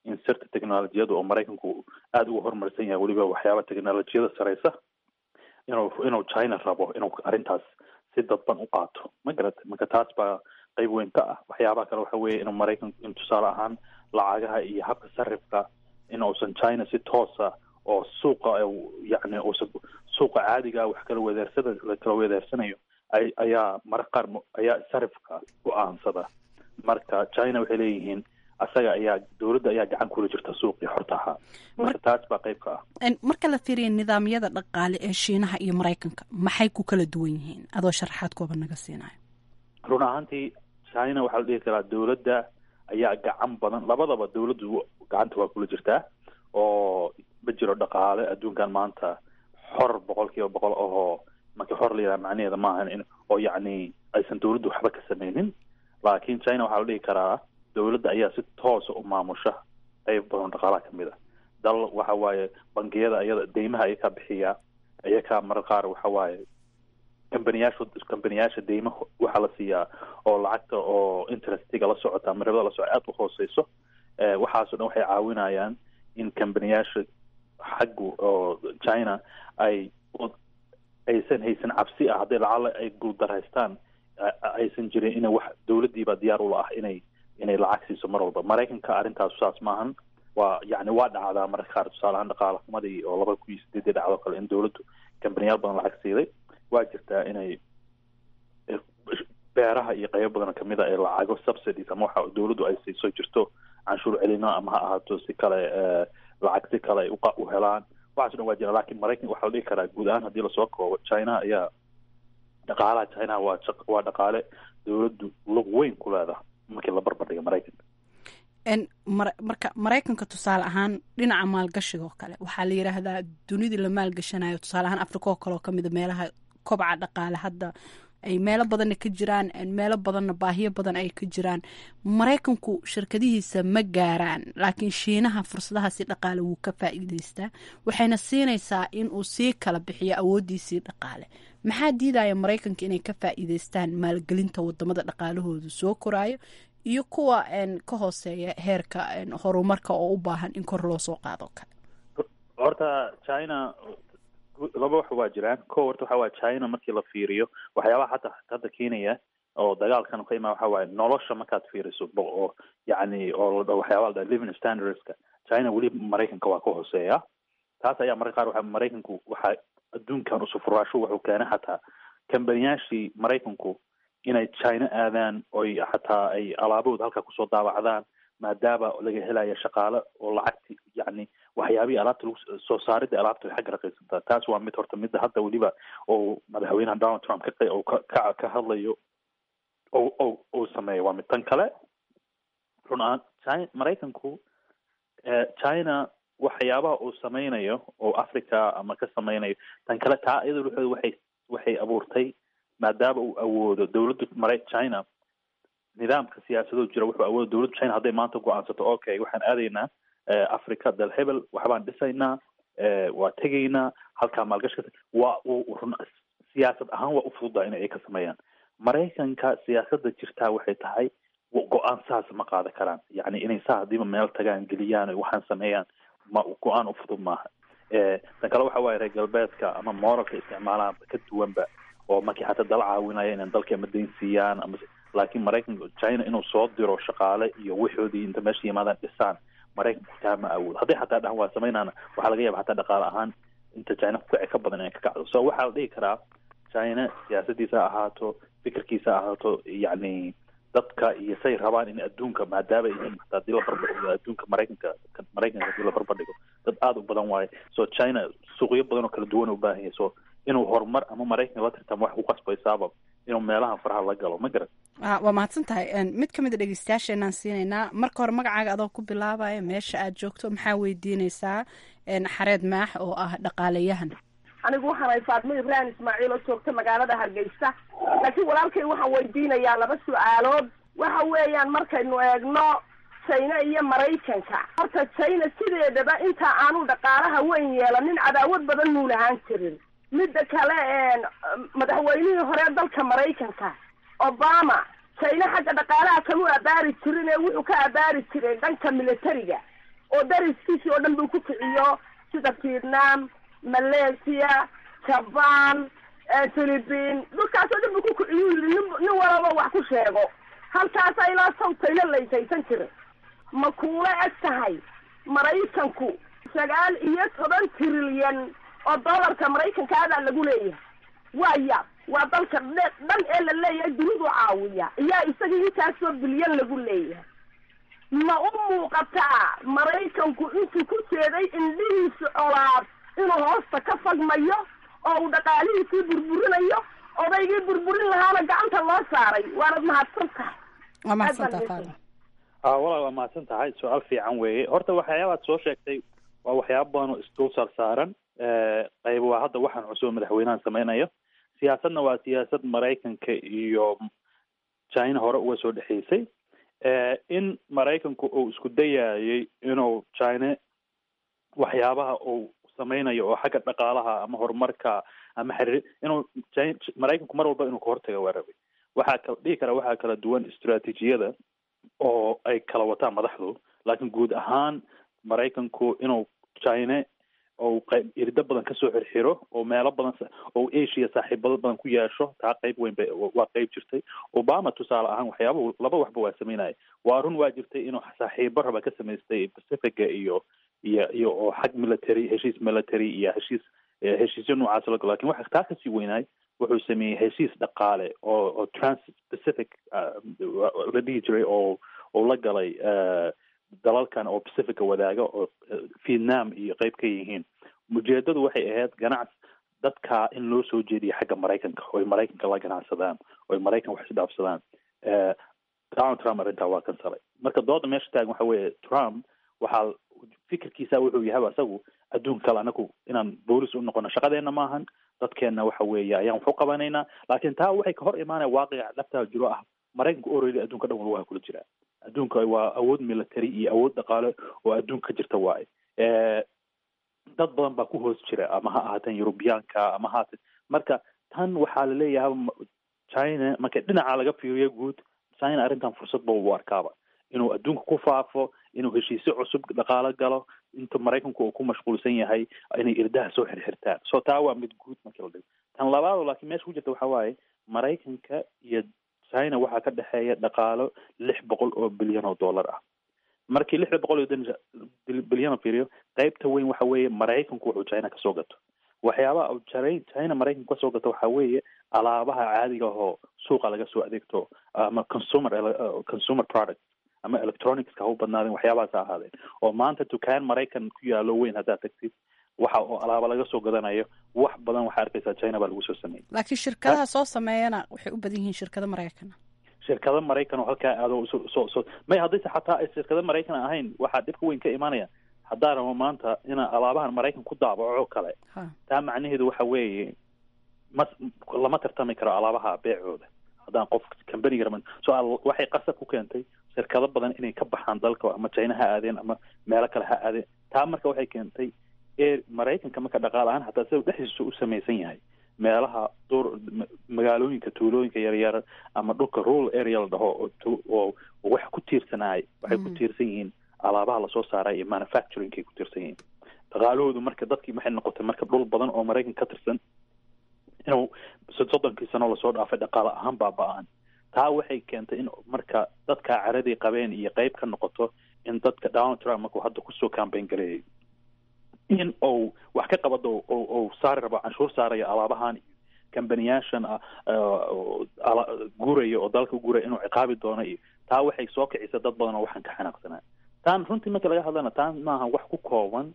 in sirta technolojiyada oo maraykanku aada ugu horumarsan yahay weliba waxyaaba technolojiyada sareysa inuu inuu china rabo inuu arrintaas si dadban u qaato ma garata marka taas baa qeyb weyn ka ah waxyaabaha kale waxa weeye inuu maraykanku in tusaale ahaan lacagaha iyo habka sarifka in uusan china si toosa oo suuqa yacni uusan suuqa caadiga wax kala wedeersada la kala wedeersanayo ay ayaa mararka qaar ayaa sarifka go-aansada marka china waxay leeyihiin asaga ayaa dowladda ayaa gacan kula jirta suuqii xorta ahaa marka taas baa qeyb ka ah marka la fiiriya nidaamyada dhaqaale ee shiinaha iyo maraykanka maxay ku kala duwan yihiin adoo sharaxaad kooba naga siinayo run ahaantii china waxaa la dhihi karaa dowladda ayaa gacan badan labadaba dowladdu gacanta waa kula jirtaa oo ma jiro dhaqaale adduunkan maanta xor boqol kiiba boqol ahoo marka xor la yidhaha macnaheeda maahan in oo yacni aysan dowladdu waxba ka sameynin laakiin china waxaa la dhihi karaa dowladda ayaa si toosa u maamusha qeyb badan dhaqaalaha kamid a dal waxa waaye bangiyada iyada deymaha ayakaa bixiya ayakaa marar qaar waxa waaye kambaniyaasha kambaniyaasha deymaha waxaa la siiyaa oo lacagta oo interestiga la socota ama ribada la socota aada u hooseyso waxaasoo dhan waxay caawinayaan in kambaniyaasha xaggu oo china ay aysan haysan cabsi ah hadday lacala ay guuldaraystaan aysan jirin ina wax dowladdiiba diyaar ula ah inay inay lacag siiso mar walba maraykanka arrintaas saas maahan waa yani waa dhacdaa mararka qaar tusaale ahaan dhaqaala xumadii oo laba kun iyo sideedii dhacdo kale in dowladdu kambaniyaal badan lacag siiday waa jirtaa inay beeraha iyo qaybo badan kamid a ee lacago subsidies ama waxa dowladdu ay siiso jirto canshuur celino ama ha ahaato si kale lacag si kale ay u helaan waxaaso dhan waa jira lakin maraykan waxaa la dhihi karaa guud ahaan haddii lasoo koobo china ayaa dhaqaalaha china waa waa dhaqaale dowladdu lug weyn ku leedaha markii la barbardhiga maraykanka marka maraykanka tusaale ahaan dhinaca maalgashiga oo kale waxaa la yidhaahdaa dunidii la maalgashanayo tusaale ahaan africa oo kale oo kamid a meelaha kobca dhaqaale hadda ay meelo badanna ka jiraan meelo badanna baahiyo badan ay ka jiraan maraykanku shirkadihiisa ma gaaraan laakiin shiinaha fursadahaasi dhaqaale wuu ka faa'iideystaa waxayna siinaysaa in uu sii kala bixiyo awooddiisii dhaqaale maxaa diidaya maraykanka inay ka faa'iideystaan maalgelinta wadamada dhaqaalahoodu soo koraayo iyo kuwa ka hooseeya heerka horumarka oo u baahan in kor loo soo qaado kale horta china laba wax waa jiraan ko horta waxa waye china markii la fiiriyo waxyaabaha hata hadda keenaya oo dagaalkan ka imaa waxa waaye nolosha markaad fiiriso oo yacni oo waxyaaba la living standardska china weli maraykanka waa ka hooseeya taas ayaa mararka qaar waxa maraykanku waxa adduunkan usufuraasho wuxuu keenay xataa kambaniyaashii maraykanku inay china aadaan oy xataa ay alaabahooda halkaa kusoo daawacdaan maadaama laga helayo shaqaale oo lacagti yacni waxyaabihii alaabta lagu soo saaridda alaabta xagga raqiisantaa taas waa mid horta midda hadda weliba oo madaxweynaha donald trump ka oo ka ka hadlayo o o uu sameeyo waa mid tan kale run ahaan china maraykanku china waxyaabaha uu sameynayo oo africa ama ka sameynayo tan kale taa iyada wuxuu waxay waxay abuurtay maadaama uu awoodo dowladda mara china nidaamka siyaasadoo jira wuxuu awooda dowladda china hadday maanta go-aansato okay waxaan aadaynaa africa dal hebel waxbaan dhisaynaa waa tegaynaa halkaa maalgashi ka waa run siyaasad ahaan waa ufududaa in ay ka sameeyaan maraykanka siyaasadda jirtaa waxay tahay go-aan saas ma qaadan karaan yacni inay saa hadiiba meel tagaan geliyaan waxaan sameeyaan ma go-aan ufudud maaha tan kale waxa waaye reer galbeedka ama moralka isticmaalaan ka duwanba oo markii xataa dala caawinaya inaan dalka ama dayn siiyaan ama laakiin maraykanka china inuu soo diro shaqaale iyo waxoodii inta meesha yimaadaan dhisaan maraykanku taa ma awoodo hadday xataa dhahan waa samaynaana waxaa laga yaaba xataa dhaqaale ahaan inta china kukici ka badan inay ka kacdo so waxaa la dhihi karaa china siyaasadiisa ha ahaato fikirkiisa ha ahaato yacni dadka iyo say rabaan in adduunka maadaama yihiin hataa hadii la barbardhigo adduunka maraykanka maraykanka hadii la barbardhigo dad aada u badan waaye so china suuqyo badan oo kala duwan u baahan yahay so inuu horumar ama maraykanka la tirtamo wax ku qasbaysaaba inuu meelahan faraha la galo ma garan waa mahadsan tahay mid ka mid a dhegeystayaasheenaan siinaynaa marka hore magacaaga adoo ku bilaabaya meesha aad joogto maxaa weydiineysaa xareed maax oo ah dhaqaalayahan anigu waxaan hay faatmo ibrahim ismaaciil oo joogta magaalada hargeysa laakiin walaalkay waxaan weydiinayaa laba su-aalood waxa weeyaan markaynu eegno china iyo maraykanka horta china sideedaba inta aanu dhaqaalaha weyn yeelanin cadaawad badan muu lahaan jirin midda kale madaxweynihii hore dalka maraykanka obama china xagga dhaqaalaha kama abaari jirin ee wuxuu ka abaari jiray dhanka militariga oo dariskiisii oo dhan buu ku kiciyo sida vietnam malaysia jaban philippine dhulkaasoo dhan buu ku kiciyu yidhi nin nin walaba wax ku sheego halkaasa ilaa sawtayla laysaysan jiray ma kuula eg tahay maraykanku sagaal iyo toban trilyan oo dollarka maraykanka adaa lagu leeyahay waya waa dalka dhe- dhan ee la leeyahay dunidu caawiya iyaa isaga intaasoo bilyan lagu leeyahay ma u muuqataa maraykanku intuu ku jeeday indhihiisu colaad inuu hoosta ka fagmayo oo uu dhaqaalihiisii burburinayo odaygii burburin lahaana gacanta loo saaray waanad mahadsan tahay waa mahadsantaa Aad baan faadima ah walaal waa mahadsan tahay su-aal fiican weeye horta waxyaabaad soo sheegtay waa waxyaaba badan oo isdul saarsaaran qayb waa hadda waxaan cusub madaxweynahan sameynayo siyaasadna waa siyaasad maraykanka iyo china hore uga soo dhexeysay in maraykanku uu isku dayayay inuu china waxyaabaha uu sameynayo oo xagga dhaqaalaha ama horumarka ama xiriir inuu China- maraykanku mar walba inuu ka hortaga waa rabay waxaa kala dhihi kara waxaa kala duwan istiraatiijiyada oo ay kala wataan madaxdu laakiin guud ahaan maraykanku inuu china oo qayb irdo badan kasoo xirxiro oo meelo badan sa- oo asia saaxiibado badan ku yeesho taa qayb weyn bay waa qayb jirtay obama tusaale ahaan waxyaaba laba waxba waa sameynaya waa run waa jirtay inuu saaxiibo raba ka samaystay pacifica iyo iyo iyo oo xag military heshiis military iyo heshiis eh, heshiisyo noocaas la galo lakin waxa taa kasii weynaay wuxuu sameeyey heshiis dhaqaale oo oo trans pacific ah, la dhihi jiray oo oo la galay eh, dalalkan oo pacifica wadaaga oo eh, vietnam iyo qayb ka yihiin ujeedadu waxay ahayd ganacsi dadka in loo soo jeediyo xagga maraykanka oo ay maraykanka la ganacsadaan oo ay maraykan wax isdhaafsadaan Eh, donald trump arrintaa waa kansalay marka dooda meesha taagan waxa weeye trump waxaa fikirkiisa wuxuu yahay asagu adduun kale anagu inaan boolis u noqono shaqadeena maahan dadkeena waxa weeye ayaan wax u qabanaynaa laakiin taa waxay ka hor imaanaya waaqica dhabtaa jiro ah maraykanka oredi adduunka dhan walba waa kula jiraa adduunka waa awood military iyo awood dhaqaale oo adduunka ka jirta waaye Eh, dad badan baa ku hoos jira ama ha ahaateen yurubiyaanka ama ha ahaateen marka tan waxaa laleeyahay ma- china marka dhinaca laga fiiriyo guud china arrintan fursad ba u arkaaba inuu adduunka ku faafo inuu heshiisyo cusub dhaqaalo galo inta maraykanku uu ku mashquulsan yahay inay irdaha soo xirxirtaan so taa waa mid guud markii la dhigo tan labaado laakiin meesha ku jirta waxa waaye maraykanka iyo china waxaa ka dhexeeya dhaqaalo lix boqol oo bilyan oo dollar ah markii lixda boqol iyo dan- bil- bilyan oo fiiriyo qaybta weyn waxa weeye maraykanku wuxuu china kasoo gato waxyaabaha uu China- china maraykanku kasoo gato waxa weeye alaabaha caadiga ahoo suuqa laga soo adeegto ama consumer ele- uh, consumer product ama electronicska ha u badnaadeen waxyaabahaas ha ahaadeen oo maanta dukaan maraykan ku yaalo weyn haddaad tagtid waxa oo alaaba laga soo gadanayo wax badan waxaa arkaysaa china baa lagu soo sameeyey laakiin shirkadaha soo sameeyana waxay u badan yihiin shirkado maraykana shirkado maraykan oo halkaa aado so so so may haddayse xataa ay shirkado maraykan ahayn waxaa dhibka weyn ka imaanaya haddaa rabo maanta inaa alaabahan maraykan ku daabaco oo kale Ha. taa macnaheedu waxa weeye mas lama tartami karo alaabaha beecooda haddaan qof kambaniga raban so al- waxay qasab ku keentay shirkado badan inay ka baxaan dalka ama china ha aadeen ama meelo kale ha aadeen taa marka waxay keentay ee maraykanka marka dhaqaale ahaan hataa sida dhexdiisa u samaysan yahay meelaha duur ma- magaalooyinka tuulooyinka yaryar ama dhulka rural area la dhaho oo tu- oo oo wax ku tiirsanaay waxay ku Mhm. tiirsan yihiin alaabaha lasoo saaray iyo manufacturingkay ku tiirsan yihiin dhaqaalahoodu marka dadkii waxay noqotay marka dhul badan oo maraykan ka tirsan inuu sod- soddonkii sano lasoo dhaafay dhaqaale ahaan baaba-aan taa waxay keentay in marka dadka caradii qabeen iyo qayb ka noqoto in dadka donald trump markuu hadda kusoo campaign gareeyay in uu wax ka qabado oo uu saari rabo canshuur saarayo alaabahan iyo kambaniyaashan ah, oo ala- guuraya oo dalka guuraya inuu ciqaabi doono iyo taa waxay soo kicisa dad badan oo waxaan ka xanaaqsanaa taan runtii marka laga hadlana taan maaha wax ku kooban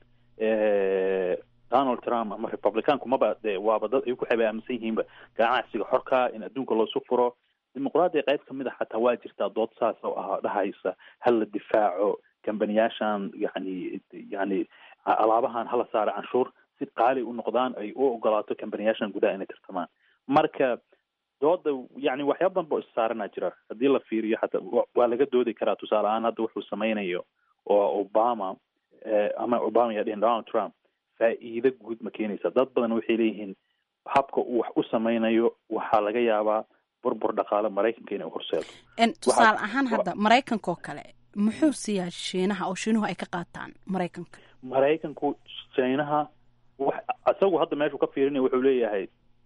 eh, donald trump ama republicaanku maba de waaba dad ay ku xaba aaminsan yihiinba ganacsiga xorka in adduunka loosu furo dimuqraadiya qayb kamid a xataa waa jirtaa dood saas oo ah dhahaysa hal la difaaco kambaniyaashan yani yani alaabahan hala saara canshuur si qaali u noqdaan ay u ogolaato kambaniyaashan gudaha inay tartamaan marka dooda yani waxyaaba badan boo issaaranaa jira haddii la fiiriyo xataa wa- waa laga doodi karaa tusaale ahaan hadda wuxuu sameynayo oo obama eh, ama obama yaa dhihin donald trump faa'iido guud ma keenaysa dad badan waxay leeyihiin habka uu wax u sameynayo waxaa laga yaabaa burbur dhaqaale maraykanka inay horseedo En tusaale ahaan hadda maraykanka oo kale muxuu siiyaa shiinaha oo shiinuhu ay ka qaataan maraykanka maraykanku chinaha wax isagu hadda meeshuu ka fiirinayo wuxuu leeyahay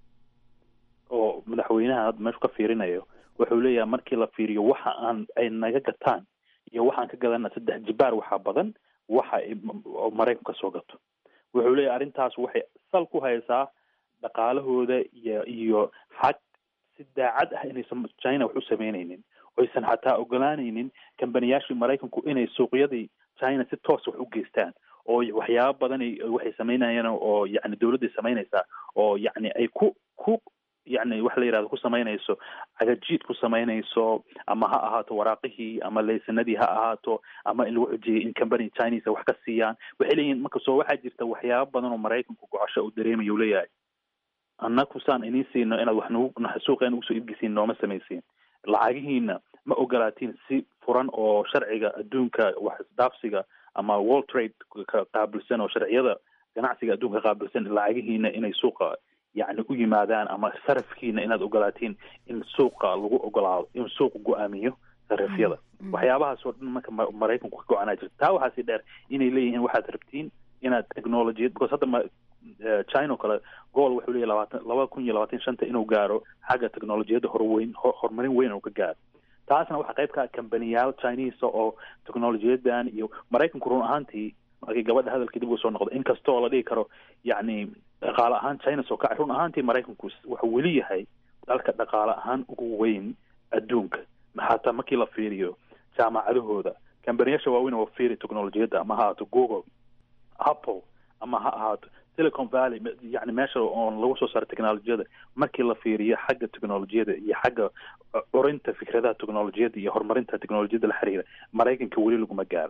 oo madaxweynaha hadda meeshuu ka fiirinayo wuxuu leeyahay markii la fiiriyo waxa aan ay naga gataan iyo waxaan ka gadana saddex jibaar waxaa badan waxa ay oo maraykanku kasoo gato wuxuu leeyahay arrintaas waxay sal ku haysaa dhaqaalahooda iyo iyo xag si daacad ah inaysan china wax u sameynaynin oysan xataa ogolaanaynin kambaniyaashii maraykanku inay suuqyadii china si toos wax u geystaan oo waxyaaba badan waxay samaynayaan oo yani dawladday samaynaysaa oo yani ay ku ku yani wax la yihahdo ku samaynayso cagajiid ku samaynayso ama ha ahaato waraaqihii ama laysanadii ha ahaato ama in lagu xujiyay in company chinese wax ka siiyaan waxay leeyihin marka soo waxaa jirta waxyaaba badan oo maraykanku gocosho uu dareemayo u leeyahay annaku saan iniin siino inaad wax nagu suuqeena ugusoo iibgisiin nooma samaysiin lacagihiina ma ogolaatiin si furan oo sharciga adduunka wax isdhaafsiga ama world trade ka qaabilsan oo sharciyada ganacsiga adduunka ka qaabilsan lacagihiina inay suuqa yani u yimaadaan ama sarafkiina inaad ogolaatiin in suuqa lagu ogolaado in suuqa go-aamiyo sarifyada waxyaabahaas oo dhan marka maraykanku ka go-anaa jirta taa waxaasi dheer inay leeyihiin waxaad rabtiin inaad technologiyad because hadda china oo kale gool wuxuu leeyahy labaatan laba kun iyo labaatan shanta inuu gaaro xagga technologiyadda horweyn horumarin weyn uu ka gaaro taasna waxaa qayb ka ah kambaniyaal chinese oo technologiyadan iyo maraykanku run ahaantii markii gabadha hadalkii dib uu soo noqdo inkastoo la dhihi karo yacni dhaqaale ahaan china soo kacay run ahaantii maraykanku wuxuu weli yahay dalka dhaqaale ahaan ugu weyn adduunka xataa markii la fiiriyo jaamacadahooda kambaniyaasha waaweyn oo fiiri technologiyadda ama ha ahaato google apple ama ha ahaato silicon valley yani meesha oon lagu soo saaro technologiyada markii la fiiriyo xagga technologiyada iyo xagga curinta fikradaha technologiyada iyo horumarinta technologiyada la xiriira maraykanka weli laguma gaaro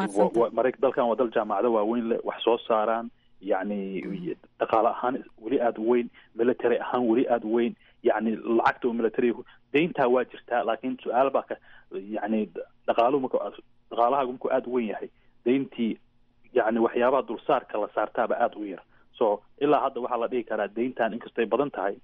dalkan waa dal jaamacado waaweyn leh wax soo saaraan yani dhaqaale ahaan weli aada u weyn military ahaan weli aada u weyn yani lacagta oo military dayntaa waa jirtaa laakiin su-aal baa ka yani dhaqaaluhu marka dhaqaalahaagu markuu aada u weyn yahay dayntii yani waxyaabaha dulsaarka la saartaaba aada u yar so ilaa hadda waxaa la dhihi karaa dayntan inkastay badan tahay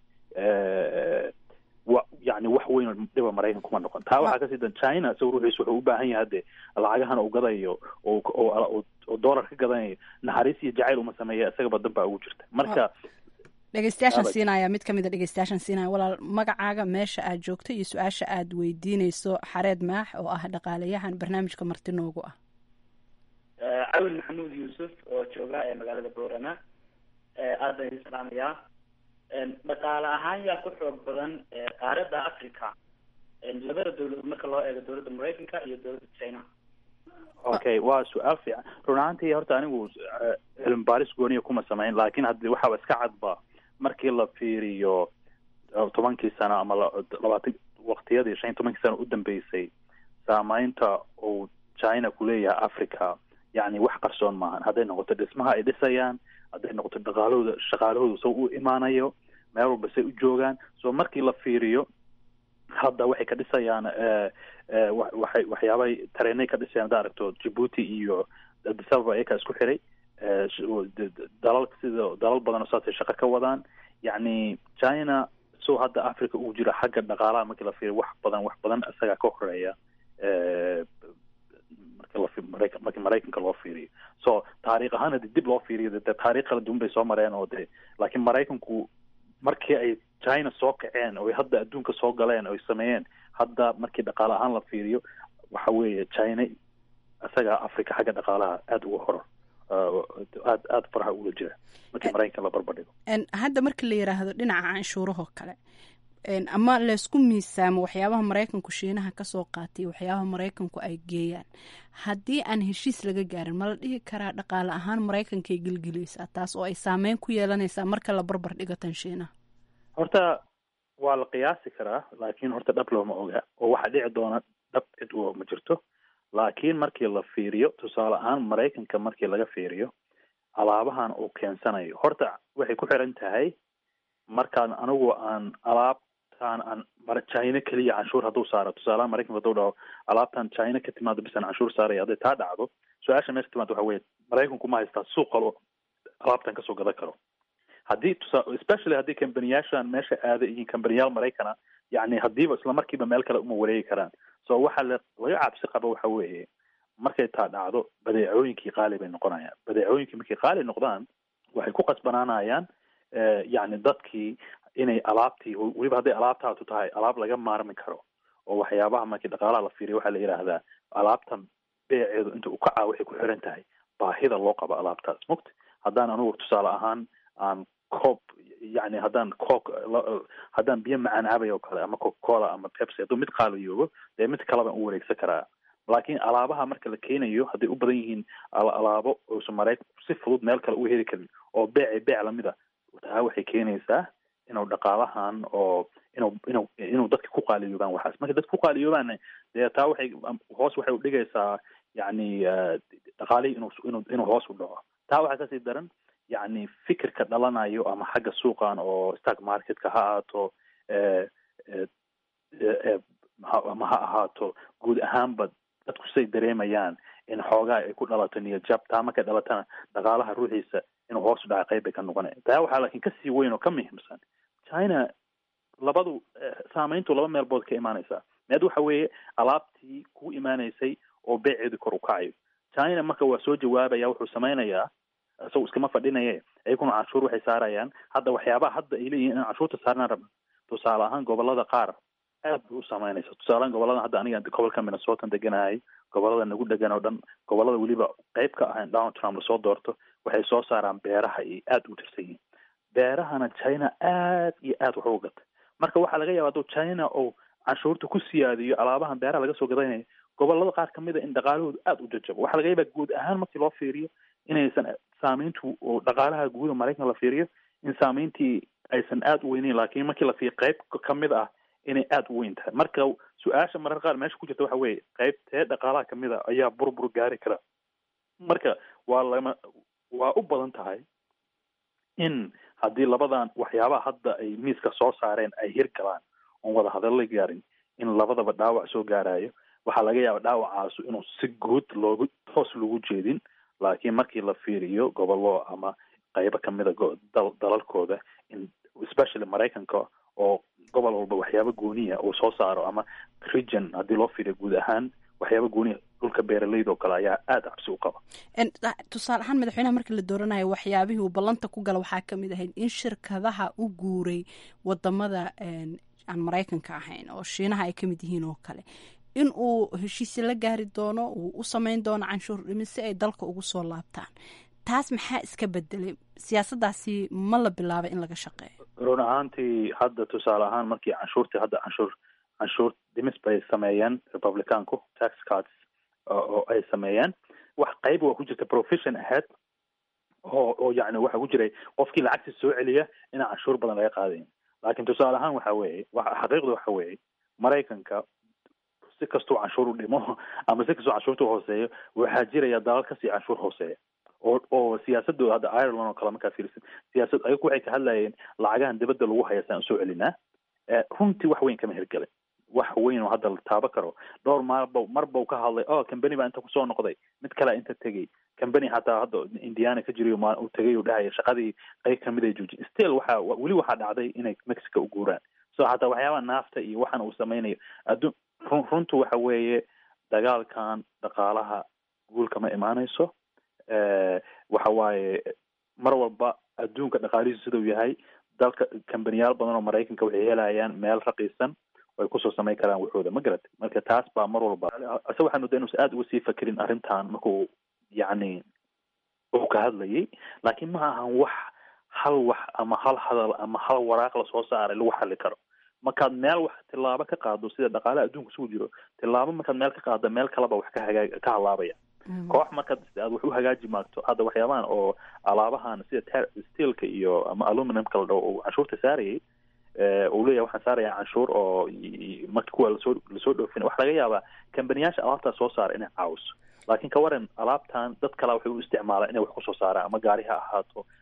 wa yani wax weyn dhiba maraykan kuma noqon taa waxaa kasii dan china isaga ruuxiisu wuxuu u baahan yahay hadde lacagahan uu gadayo oo oo dollar ka gadanayo naxariis iyo jacayl uma sameeya isagaba dan baa ugu jirta marka dhegeystayaashan siinaya mid kamid a dhegeystayaashan siinaya walaal magacaaga meesha aad joogto iyo su-aasha aad weydiineyso xareed maax oo ah dhaqaalayahan barnaamijka marti noogu ah cawil maxamuud yuusuf oo jooga ee magaalada boorama aad baan idin salaamayaa dhaqaale ahaan yaa ku xoog badan qaaradda africa labada dawladood marka loo eego dawladda maraykanka iyo dawladda china okay waa su-aal fiican run ahaantii horta anigu cilmi baaris gooniya kuma samayn laakiin haddi waxaaba iska cadba markii la fiiriyo tobankii sano ama labaatan waqtiyadii shan iyo tobankii sano u dambeysay saameynta uu china ku leeyahay africa yani wax qarsoon maahan hadday noqoto dhismaha ay dhisayaan hadday noqoto dhaqaalahooda shaqaalahooda soo u imaanayo meel walba say u joogaan so markii la fiiriyo hadda waxay ka dhisayaan waxay waxyaabay tareenay ka dhisayaan hadda aragto djibuuti iyo addis ababa ayakaa isku xiray dalal sida dalal badan oo saasay shaqo ka wadaan yacni china so hadda africa ugu jira xagga dhaqaalaha markii la fiiriyo wax badan wax badan isagaa ka horeeya markii maraykanka loo fiiriyo so taariikh ahaan hadii dib loo fiiriyo de taarikh kala duwan bay soo mareen oo de laakiin maraykanku markii ay china soo kaceen oo hadda adduunka soo galeen oy sameeyeen hadda markii dhaqaale ahaan la fiiriyo waxa weeye china isagaa africa xagga dhaqaalaha aada uga horor aad aada faraha ula jira markii maraykanka la barbardhigo hadda marka la yiraahdo dhinaca canshuurahoo kale ama laysku miisaamo waxyaabaha maraykanku shiinaha kasoo qaatay waxyaabaha maraykanku ay geeyaan haddii aan heshiis laga gaarin ma la dhihi karaa dhaqaale ahaan maraykankay gelgeleysaa taas oo ay saameyn ku yeelanaysaa marka la barbar dhigo tan shiinaha horta waa la qiyaasi karaa laakiin horta dhab looma oga oo waxaa dhici doona dhab cid u ma jirto laakiin markii la fiiriyo tusaale ahaan maraykanka markii laga fiiriyo alaabahan uu keensanayo horta waxay ku xiran tahay markaan anigu aan alaabtaan aan china keliya canshuur hadduu saaro tusaalaha maraykanka hadduu dhaho alaabtan china ka timaado bisan canshuur saaraya hadday taa dhacdo su-aasha meesha timaado waxa weye maraykanku ma haystaa suuq kalo alaabtan kasoo gadan karo haddii tusa especially haddii kambaniyaashan meesha aada yihiin kambaniyaal maraykana yani haddiiba isla markiiba meel kale uma wareegi karaan so waxa la laga cabsi qabo waxa weeye markay taa dhacdo badeecooyinkii qaali bay noqonayaan badeecooyinkii markay qaali noqdaan waxay ku qasbanaanayaan yacni dadkii inay alaabtii weliba hadday alaabtaatu tahay alaab laga maarmi karo oo waxyaabaha markii dhaqaalaha la fiiriyo waxaa la yidhaahdaa alaabtan beeceedu inta uu kacaa waxay ku xiran tahay baahida loo qabo alaabtaas mugta haddaan anugu tusaale ahaan aan coob yani haddaan cook haddaan biyo macaan cabay oo kale ama coca cola ama pepsi hadduu mid qaaliyoobo dee mid kale baan u wareegsan karaa laakiin alaabaha marka la keenayo hadday u badan yihiin alaabo uusan maraykan si fudud meel kale u heli karin oo beece beec lamida taa waxay keenaysaa inuu dhaqaalahan oo inuu inuu inuu dadka ku qaaliyoobaan waxaas marka dadka ku qaaliyoobaanna dee taa waxay hoos waxay udhigaysaa yacni dhaqaalihii inuu inuu inuu hoos u dhaco taa waxaa kasii daran yacni fikirka dhalanayo ama xagga suuqan oo stock marketka ha ahaato ama ha ahaato guud ahaanba dadku say dareemayaan in xoogaa ay ku dhalato niyad jab taa markay dhalatana dhaqaalaha ruuxiisa inuu hoos u dhaca qayb bay ka noqonaya taa waxaa laakiin kasii weyn oo ka muhiimsan china labadu saameyntu laba meelbood ka imaanaysaa meed waxa weeye alaabtii ku imaanaysay oo beeceedu kor u kacayo china marka waa soo jawaabaya wuxuu samaynayaa isagoo iskama fadhinaye iyaguna canshuur waxay saarayaan hadda waxyaabaha hadda ay leeyihin in canshuurta saarnaan rabna tusaale ahaan gobolada qaar aad bay u saameynaysa tusaalehaan gobolada hadda aniga gobolka minnesotan deganahay gobolada nagu dhegan oo dhan gobolada weliba qayb ka ahayn donald trump lasoo doorto waxay soo saaraan beeraha iyo aad u tirsan yihiin beerahana china aad iyo aad wax uga gata marka waxaa laga yaaba hadduu china oo canshuurta ku siyaadiyo alaabahan beeraha laga soo gadanayo gobolada qaar kamid a in dhaqaalahoodu aada u jajabo waxaa laga yaabaa guud ahaan markii loo fiiriyo inaysan saameyntu oo dhaqaalaha guuda maraykan la fiiriyo in saameyntii aysan aada u weyneyn laakiin markii la fiiriyo qayb kamid ah inay aada u weyn tahay marka su-aasha marar qaar meesha ku jirta waxa weeye qaybtee dhaqaalaha kamid a ayaa burbur gaari kara marka waa lama waa u badan tahay in haddii labadan waxyaabaha hadda ay miiska soo saareen ay hirgalaan oon wada hadalla gaarin in labadaba dhaawac soo gaarayo waxaa laga yaaba dhaawacaasu inuu si guud loogu toos lagu jeedin laakiin markii la fiiriyo gobollo ama qaybo kamida dalalkooda in especially maraykanka oo gobol walba waxyaaba gooniya uu soo saaro ama region haddii loo fiiriyo guud ahaan waxyaaba gooniya dhulka beeraleyda oo kale ayaa aada cabsi u qaba tusaale ahaan madaxweynaha markii la dooranayo waxyaabihii uu ballanta ku gala waxaa kamid ahayd in shirkadaha u guuray wadamada aan maraykanka ahayn oo shiinaha ay kamid yihiin oo kale in uu heshiisi la gaari doono uu u sameyn doono canshuur dhimis si ay dalka ugu soo laabtaan taas maxaa iska bedelay siyaasadaasi ma la bilaabay in laga shaqeeyo run ahaantii hadda tusaale ahaan markii canshuurtii hadda canshuur canshuur dhimis bay sameeyeen republicanku tax cards oo ay sameeyeen wax qayb waa ku jirta profession ahead oo oo yacni waxaa ku jiray qofkii lacagta soo celiya inaan canshuur badan laga qaadayn laakiin tusaale ahaan waxa weeye xaqiiqda waxa weeye maraykanka si kastuu canshuur u dhimo ama si kastuu canshuurta hooseeyo waxaa jiraya dalal kasii canshuur hooseeya oo oo siyaasadooda hadda ireland oo kale markaa fiirisid siyaasad ayagu waxay ka hadlayeen lacagahan dibadda lagu haya saan usoo celinaa runtii wax weyn kama hirgelin wax weyn oo hadda la taabo karo dhowr maalba marba ka hadlay o cambany baa inta kusoo noqday mid kalea inta tegey cambany xataa hadda indiana ka jiriyo ma uu tegay uu dhahaya shaqadii qayb kamid ay joojin still waxa weli waxaa dhacday inay mexico u guuraan so hataa waxyaabaha naafta iyo waxan uu sameynayo addu run runtu waxa weeye dagaalkan dhaqaalaha guulka ma imaanayso waxa waaye mar walba adduunka dhaqaalihiisu sidau yahay dalka kambaniyaal badan oo maraykanka waxay helayaan meel raqiisan ay kusoo samayn karaan waxooda ma garat marka taas baa mar walba ase waxaa moodaa inuusan aada uga sii fakerin arrintan markuu yacni uu ka hadlayay laakiin ma ahan wax hal wax ama hal hadal ama hal waraaq lasoo saaray lagu xali karo markaad meel wax tilaabo ka qaado sida dhaqaalaha adduunka isugu jiro tilaabo markaad meel ka qaado meel kaleba wax ka hagaa ka halaabaya koox markaad aad wax u hagaaji maagto hadda waxyaabahan oo alaabahan sida steelka iyo ama aluminumka la dhaho uu canshuurta saarayay uu leeyahay waxaan saaraya canshuur oo marka kuwa lasoo lasoo dhoofin waxa laga yaabaa kambaniyaasha alaabtaa soo saara inay caawiso laakiin ka waran alaabtan dad kalaa waxay u isticmaalaan inay wax kusoo saaraan ama gaari ha ahaato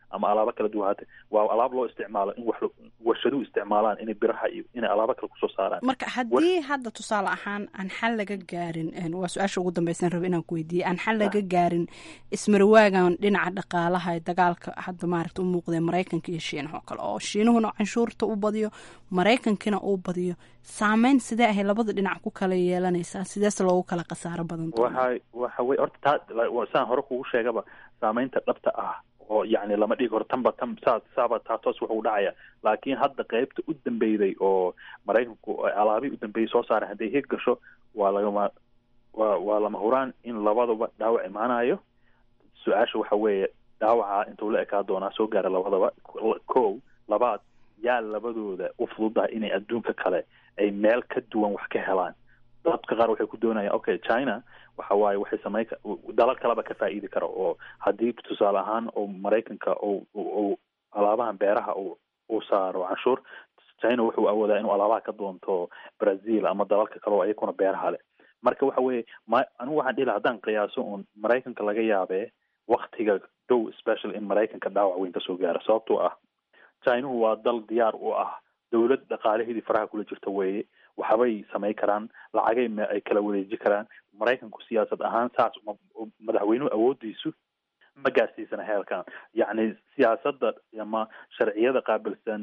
ama alaabo kala duwan haate waa alaab loo isticmaalo in wax warshaduhu isticmaalaan inay biraha iyo inay alaabo kale kusoo saaraan marka haddii hadda tusaale ahaan aan xal laga gaarin waa su-aasha ugu dambeysan rabo inaan ku weydiiyey aan xal laga gaarin ismarwaagan dhinaca dhaqaalaha ee dagaalka hadda maaragta u muuqdee maraykanka iyo shiinaha oo kale oo shiinuhuna canshuurta u badiyo maraykankina uu badiyo saameyn sidee ahay labada dhinac ku kala yeelanaysaa sideese loogu kala khasaaro badan waxa waxa wey horta taa saan hore kugu sheegaba saameynta dhabta ah oo yani lama dhigi karo tanba tan saa saaba taa toos wuxuu dhacaya laakiin hadda qeybta u dambeyday oo maraykanku alaabii u dambeeyay soo saaray hadday hig gasho waa lagama waa waa lama huraan in labadaba dhaawac imaanayo su-aasha waxa weeye dhaawaca intuu la ekaa doonaa soo gaara labadaba ko labaad yaa labadooda u fududahay inay adduunka kale ay meel ka duwan wax ka helaan dadka qaar waxay ku doonayaan okay china waxa waaye waxay sameyn dalal kaleba ka faa'iidi kara oo haddii tusaale ahaan oo maraykanka ou alaabahan beeraha uu saaro canshuur china wuxuu awoodaa inuu alaabaha ka doonto brazil ama dalalka kale oo ayakuna beeraha leh marka waxa weeye ma anigu waxaan dhihi laha haddaan qiyaaso uun maraykanka laga yaabee waktiga dhow special in maraykanka dhaawac weyn kasoo gaaro sababtoo ah chinuhu waa dal diyaar u ah dowlad dhaqaalaheedii faraha kula jirta weeye waxbay samayn karaan lacagay ay kala wareeji karaan maraykanku siyaasad ahaan saas madaxweynuhu awoodiisu ma gaarsiisana heelkan yacni siyaasadda ama sharciyada qaabilsan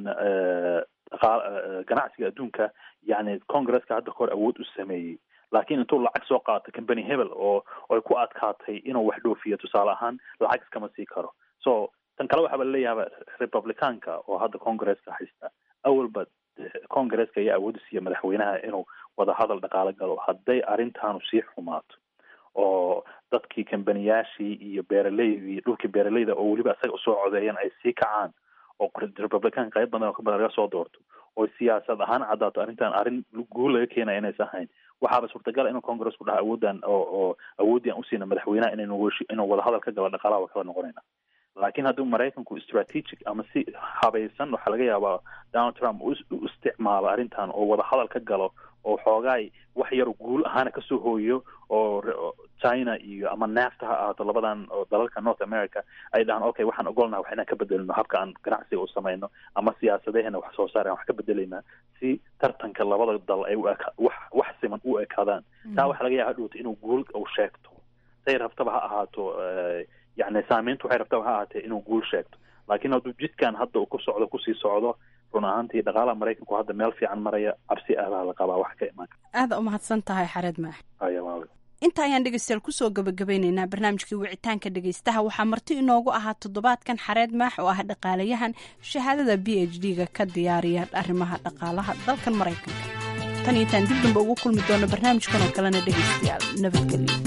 ganacsiga adduunka yani congresska hadda kahor awood u sameeyey laakiin intuu lacag soo qaato company hebel oo ay ku adkaatay inuu wax dhoofiyo tusaale ahaan lacag iskama sii karo so tan kale waxaaba laleeyahaba republicaanka oo hadda congresska haysta awalba congresska ayaa awoodi siiya madaxweynaha inuu wadahadal dhaqaalo galo hadday arrintaanu sii xumaato oo dadkii kambaniyaashii iyo beeraleydii dhulkii beeraleyda oo weliba isaga usoo codeeyeen ay sii kacaan oo republican qayb badan oo ka badan laga soo doorto oo siyaasad ahaan caddaato arrintan arrin guul laga keenaya inaysan ahayn waxaaba suurtagala inuu congress ku dhaha awooddan oo oo awooddii aan usiina madaxweynaha inaynu inuu wadahadal ka galo dhaqaalaha waa kala noqonayna laakiin haddii maraykanku strategic ama si habaysan waxaa laga yaabaa donald trump u isticmaalo arrintan oo wadahadal ka galo oo xoogaay wax yar guul ahaana kasoo hooyo oo china iyo ama nafta ha ahaato labadan oo dalalka north america ay dhahaan okay waxaan ogolnaha wax inaan ka bedelino habka aan ganacsiga u samayno ama siyaasadeheena wax soo saar aan wax ka bedelaynaa si tartanka labada dal ay wax wax siman u ekaadaan taa waxaa laga yaaba hadhowta inuu guul u sheegto say rabtaba ha ahaato yani saameyntu waxay rabtaba ha ahaatee inuu guul sheegto laakiin hadduu jidkan hadda uu ku socdo kusii socdo run ahaantii dhaqaalaha maraykanku hadda meel fiican maraya cabsi ahbaa la qabaa wax ka imaan aada umahadsan tahay xareed maax aya inta ayaan dhegeystayaal kusoo gabagabeyneynaa barnaamijkii wicitaanka dhegeystaha waxaa marti inoogu ahaa toddobaadkan xareed maax oo ah dhaqaalayahan shahaadada b h d ga ka diyaariya arrimaha dhaqaalaha dalkan maraykanka tan iyo taan dib damba ugu kulmi doono barnaamijkan oo kalena dhegeystayaal nabadgelyo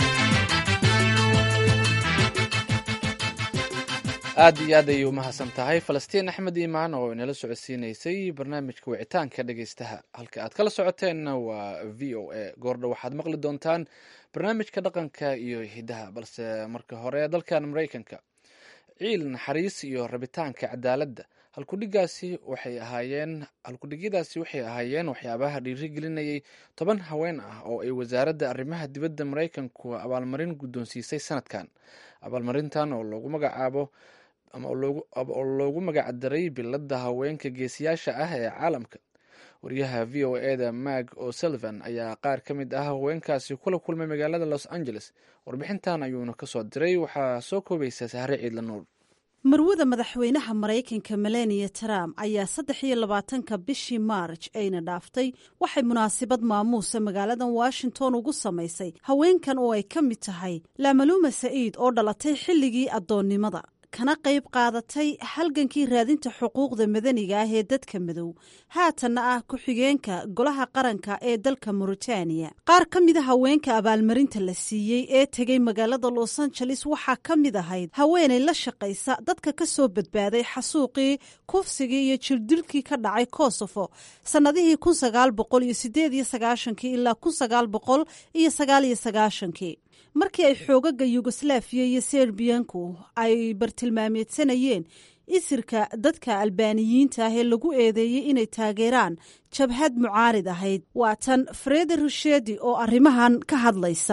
aad iyo aad ayay umahadsan tahay falastiin axmed iimaan oo inala socodsiinaysay barnaamijka wicitaanka dhegeystaha halka aad kala socoteenna waa v o a goordha waxaad maqli doontaan barnaamijka dhaqanka iyo hidaha balse marka hore dalkan maraykanka ciil naxariis iyo rabitaanka cadaaladda halkudhigaasi waxay ahaayeen halkudhigyadaasi waxay ahaayeen waxyaabaha dhiirigelinayay toban haween ah oo ay wasaaradda arrimaha dibadda maraykanku abaalmarin guddoonsiisay sanadkan abaalmarintan oo loogu magacaabo ama oo loogu magacdaray biladda haweenka geesiyaasha ah ee caalamka wariyaha v o eda mag o'sullivan ayaa qaar ka mid ah haweenkaasi kula kulmay magaalada los angeles warbixintan ayuuna kasoo diray waxaa soo koobaysa sahre ciidla nuur marwada madaxweynaha maraykanka melania trump ayaa saddex iyo labaatanka bishii maarj ayna dhaaftay waxay munaasabad maamuusa magaaladan washington ugu samaysay haweenkan oo ay ka mid tahay lamaluuma sa'iid oo dhalatay xilligii addoonnimada kana qayb qaadatay halgankii raadinta xuquuqda madaniga ah ee dadka madow haatanna ah ku-xigeenka golaha qaranka ee dalka mauritaniya qaar ka mida haweenka abaalmarinta la siiyey ee tegay magaalada los angeles waxaa ka mid ahayd haweenay la shaqaysa dadka ka soo badbaaday xasuuqii kufsigii iyo jirdilkii ka dhacay kosofo sannadihii kun sagaal boqol iyo sideed iyo sagaashankii ilaa kun sagaal boqol iyo sagaal iyo sagaashankii markii ay xoogaga yugoslaafiya iyo serbiyanku ay bartilmaameedsanayeen isirka dadka albaaniyiinta ah ee lagu eedeeyey inay taageeraan jabhad mucaarid ahayd waa tan fredi rushedi oo arrimahan ka hadlaysa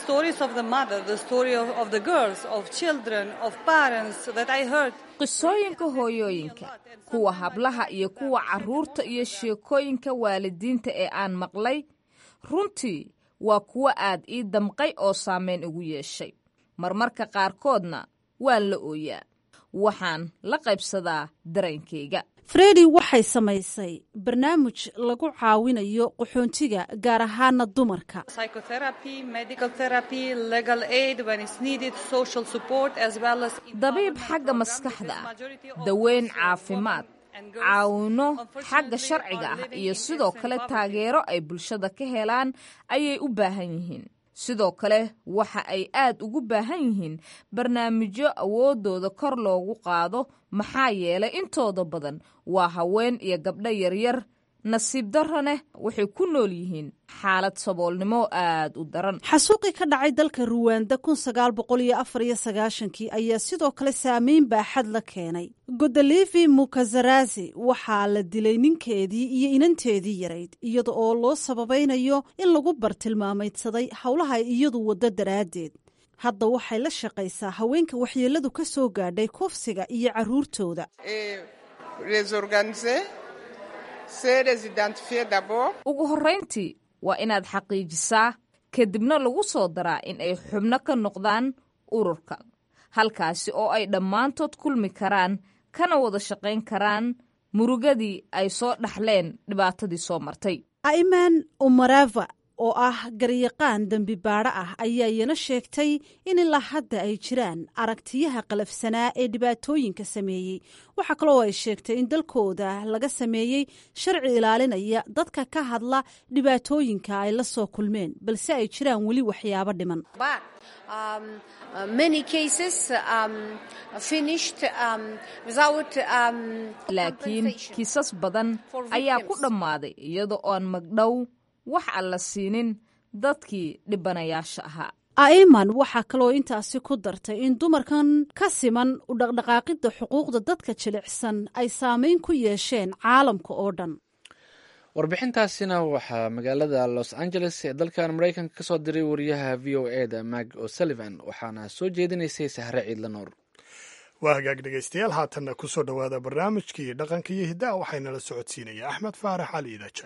qisooyinka hooyooyinka kuwa hablaha iyo kuwa carruurta iyo sheekooyinka waalidiinta ee aan maqlay runtii waa kuwo aad ii damqay oo saameyn igu yeeshay marmarka qaarkoodna waan la ooyaa waxaan la qaybsadaa dareenkayga fredi waxay samaysay barnaamij lagu caawinayo qaxoontiga gaar ahaana dumarka dabiib xagga maskaxda ah daweyn caafimaad caawino xagga sharciga ah iyo sidoo kale taageero ay bulshada ka helaan ayay u baahan yihiin sidoo kale waxa ay aad ugu baahan yihiin barnaamijyo awooddooda kor loogu qaado maxaa yeelay intooda badan waa haween iyo gabdho yaryar nasiib darraneh waxay ku nool yihiin xaalad saboolnimo aad u daran xasuuqii ka dhacay dalka ruwanda kun sagaal boqol iyo afar iyo sagaashankii ayaa sidoo kale saameyn baaxad la keenay godolivi mukazarazi waxaa la dilay ninkeedii iyo inanteedii yarayd iyada oo loo sababaynayo in lagu bartilmaamaydsaday howlaha iyadu waddo daraaddeed hadda waxay la shaqaysaa haweenka waxyeelladu ka soo gaadhay kufsiga iyo carruurtooda ugu horrayntii waa inaad xaqiijisaa kadibna lagu soo daraa in ay xubno ka noqdaan ururka halkaasi oo ay dhammaantood kulmi karaan kana wada shaqayn karaan murugadii ay soo dhaxleen dhibaatadii soo martay aiman umarava oo ah garyaqaan dembi baadho ah ayaa iyana sheegtay in ilaa hadda ay jiraan aragtiyaha qalafsanaa ee dhibaatooyinka sameeyey waxaa kaloo ay sheegtay in dalkooda laga sameeyey sharci ilaalinaya dadka ka hadla dhibaatooyinka ay la soo kulmeen balse ay jiraan weli waxyaabo dhiman laakiin kiisas badan ayaa ku dhammaaday iyada oon magdhow wax aan la siinin dadkii dhibanayaasha ahaa aiman waxaa kaloo intaasi ku dartay in dumarkan ka siman u dhaqdhaqaaqidda xuquuqda dadka jilicsan ay saameyn ku yeesheen caalamka oo dhan warbixintaasina waxaa magaalada los angeles ee dalkan maraykanka ka soo diray wariyaha v o e da mag o'sullivan waxaana soo jeedinaysay sahre ciidla nuur waa hagaag dhegaystayaal haatanna ku soo dhowaada barnaamijkii dhaqanka iyo hiddaha waxaynala socodsiinaya axmed faarax cali idaja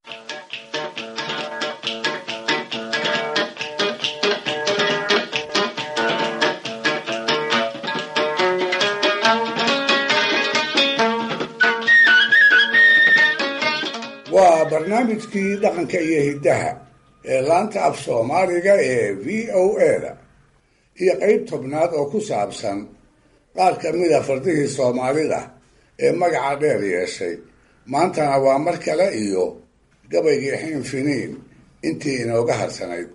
waa barnaamijkii dhaqanka iyo hiddaha ee laanta af soomaaliga ee v o e-da iyo qeyb tobnaad oo ku saabsan qaar ka mida fardihii soomaalida ee magaca dheer yeeshay maantana waa mar kale iyo gabaygii xiinfiniin intii inooga harsanayd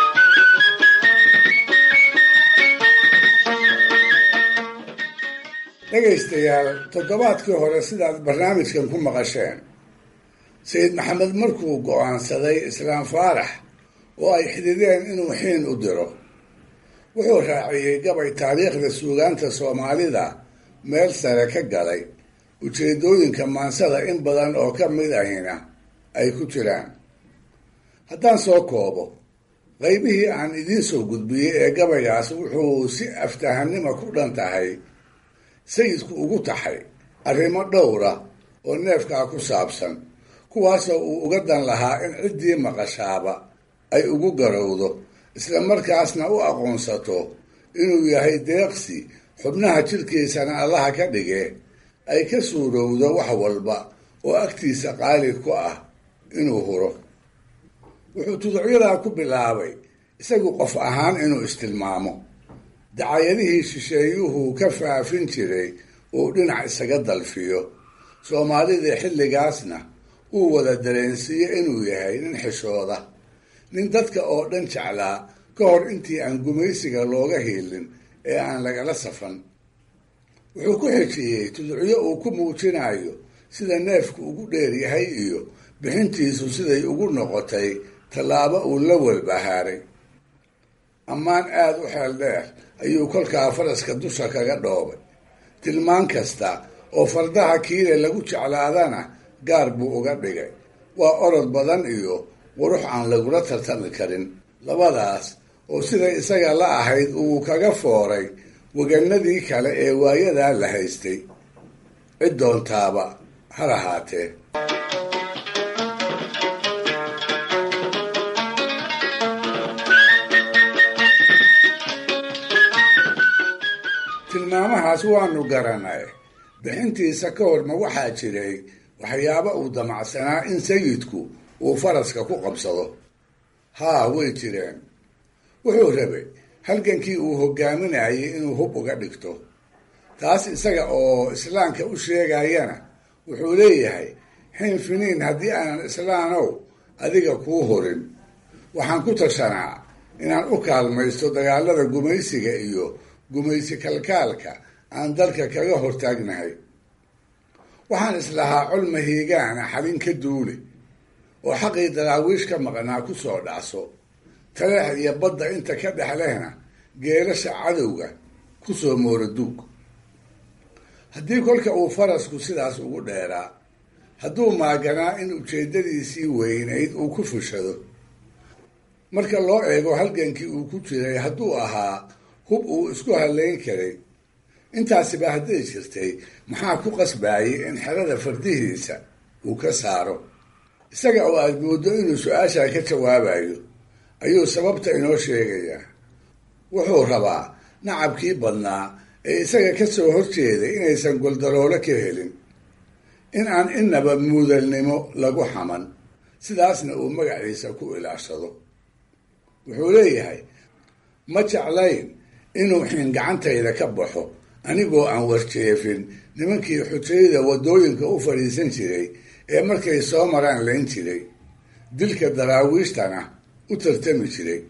dhegaystayaal toddobaadkii hore sidaad barnaamijkan ku maqasheen sayid maxamed markuu go-aansaday islaam faarax oo ay xidideen inuu xiin u diro wuxuu raaciyey gabay taariikhda suugaanta soomaalida meel sare ka galay ujeedooyinka maansada in badan oo ka mid ahina ay ku jiraan haddaan soo koobo qaybihii aan idiin soo gudbiyey ee gabaygaas wuxuu si aftahanima ku dhan tahay sayidku ugu taxay arrimo dhowra oo neefkaa ku saabsan kuwaasoo uu uga dan lahaa in ciddii maqashaaba ay ugu garowdo isla markaasna u aqoonsato inuu yahay deeqsi xubnaha jidhkiisana allaha ka dhige ay ka suurowdo wax walba oo agtiisa qaali ku ah inuu huro wuxuu tuducyadaa ku bilaabay isagu qof ahaan inuu istilmaamo dacayadihii shisheeyuhu ka faafin jiray uu dhinac isaga dalfiyo soomaalidii xilligaasna uu wada dareensiiyo inuu yahay nin xishooda nin dadka oo dhan jeclaa ka hor intii aan gumaysiga looga hiilin ee aan lagala safan wuxuu ku xejiyey tuducyo uu ku muujinayo sida neefku ugu dheer yahay iyo bixintiisu siday ugu noqotay tallaabo uu la walbahaaray ammaan aada u xeel dheer ayuu kolkaa faraska dusha kaga dhoobay tilmaan kasta oo fardaha kiile lagu jeclaadana gaar buu uga dhigay waa orod badan iyo qurux aan lagula tartami karin labadaas oo siday isaga la ahayd uu kaga fooray waganadii kale ee waayadaa la haystay cid doontaaba ha lahaatee tilmaamahaas waanu garanay bixintiisa ka hor ma waxaa jiray waxyaaba uu damacsanaa in sayidku uu faraska ku qabsado haa way jireen wuxuu rabay halgankii uu hogaaminayay inuu hub uga dhigto taas isaga oo islaamka u sheegayana wuxuu leeyahay xin finiin haddii aanan islaanow adiga kuu horin waxaan ku tashanaa inaan u kaalmaysto dagaalada gumaysiga iyo gumaysi kalkaalka aan dalka kaga hortaagnahay waxaan islahaa col mahiigaana xalin ka duule oo xaqii daraawiish ka maqnaa ku soo dhacso taleex iyo badda inta ka dhex lehna geelasha cadowga ku soo mooraduug haddii kolka uu farasku sidaas ugu dheeraa hadduu maaganaa in ujeeddadiisii weynayd uu ku fushado marka loo eego halgankii uu ku jiray hadduu ahaa hub uu isku halayn karay intaasiba hadday jirtay maxaa ku qasbayay in xerada fardihiisa uu ka saaro isaga oo aad mooddo inuu su-aashaa ka jawaabayo ayuu sababta inoo sheegayaa wuxuu rabaa nacabkii badnaa ee isaga ka soo horjeeday inaysan goldaroolo ka helin in aan inaba muudalnimo lagu xaman sidaasna uu magaciisa ku ilaashado wuxuu leeyahay ma jeclayn inuu xin gacantayda ka baxo anigoo aan warjeefin nimankii xujayada waddooyinka u fadhiisan jiray ee markay soo maraan layn jiray dilka daraawiishtana u tartami jiray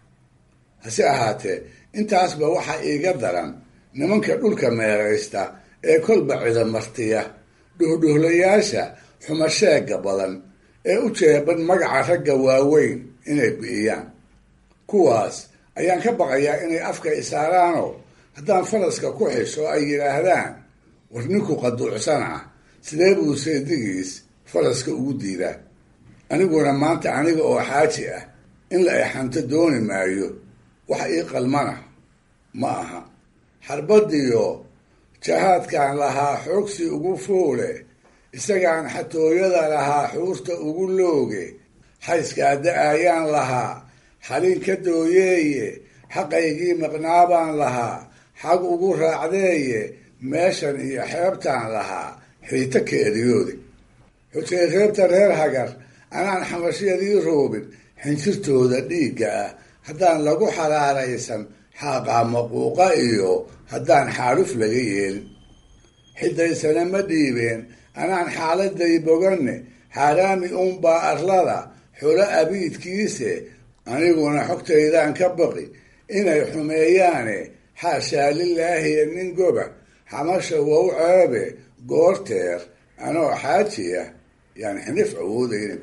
hase ahaatee intaasba waxaa iiga daran nimanka dhulka meeraysta ee kolba cidamartiya dhuhdhuhlayaasha xumasheega badan ee u jeeban magaca ragga waaweyn inay bi'iyaan kuwaas ayaan ka baqayaa inay afka isaaraanoo haddaan faraska ku xisho ay yidhaahdaan war ninku qaduucsan ah sidee buu seedigiis faraska ugu diidaa aniguna maanta aniga oo xaaji ah in la exanto dooni maayo wax ii qalmana ma aha xarbadiyo jahaadkaan lahaa xoogsi ugu foole isagaan xatooyada lahaa xuurta ugu looge xayskaa da-ayaan lahaa xalin ka dooyeeye xaqaygii maqnaabaan lahaa xag ugu raacdeeye meeshan iyo xeebtaan lahaa xiito ka eriyoode xujay reebta reer hagar anaan xamashiyadii roobin xinjirtooda dhiigga ah haddaan lagu xaraaraysan xaaqaa maquuqa iyo haddaan xaaluf laga yeelin xidaysana ma dhiibeen anaan xaaladay boganne xaaraami uunbaa arlada xulo abiidkiise aniguna xogtaydaan ka baqi inay xumeeyaane xaashaa lilaahiya nin goba xamasha wow ceebe goorteer anoo xaaji ah yaan xinif awoodaynin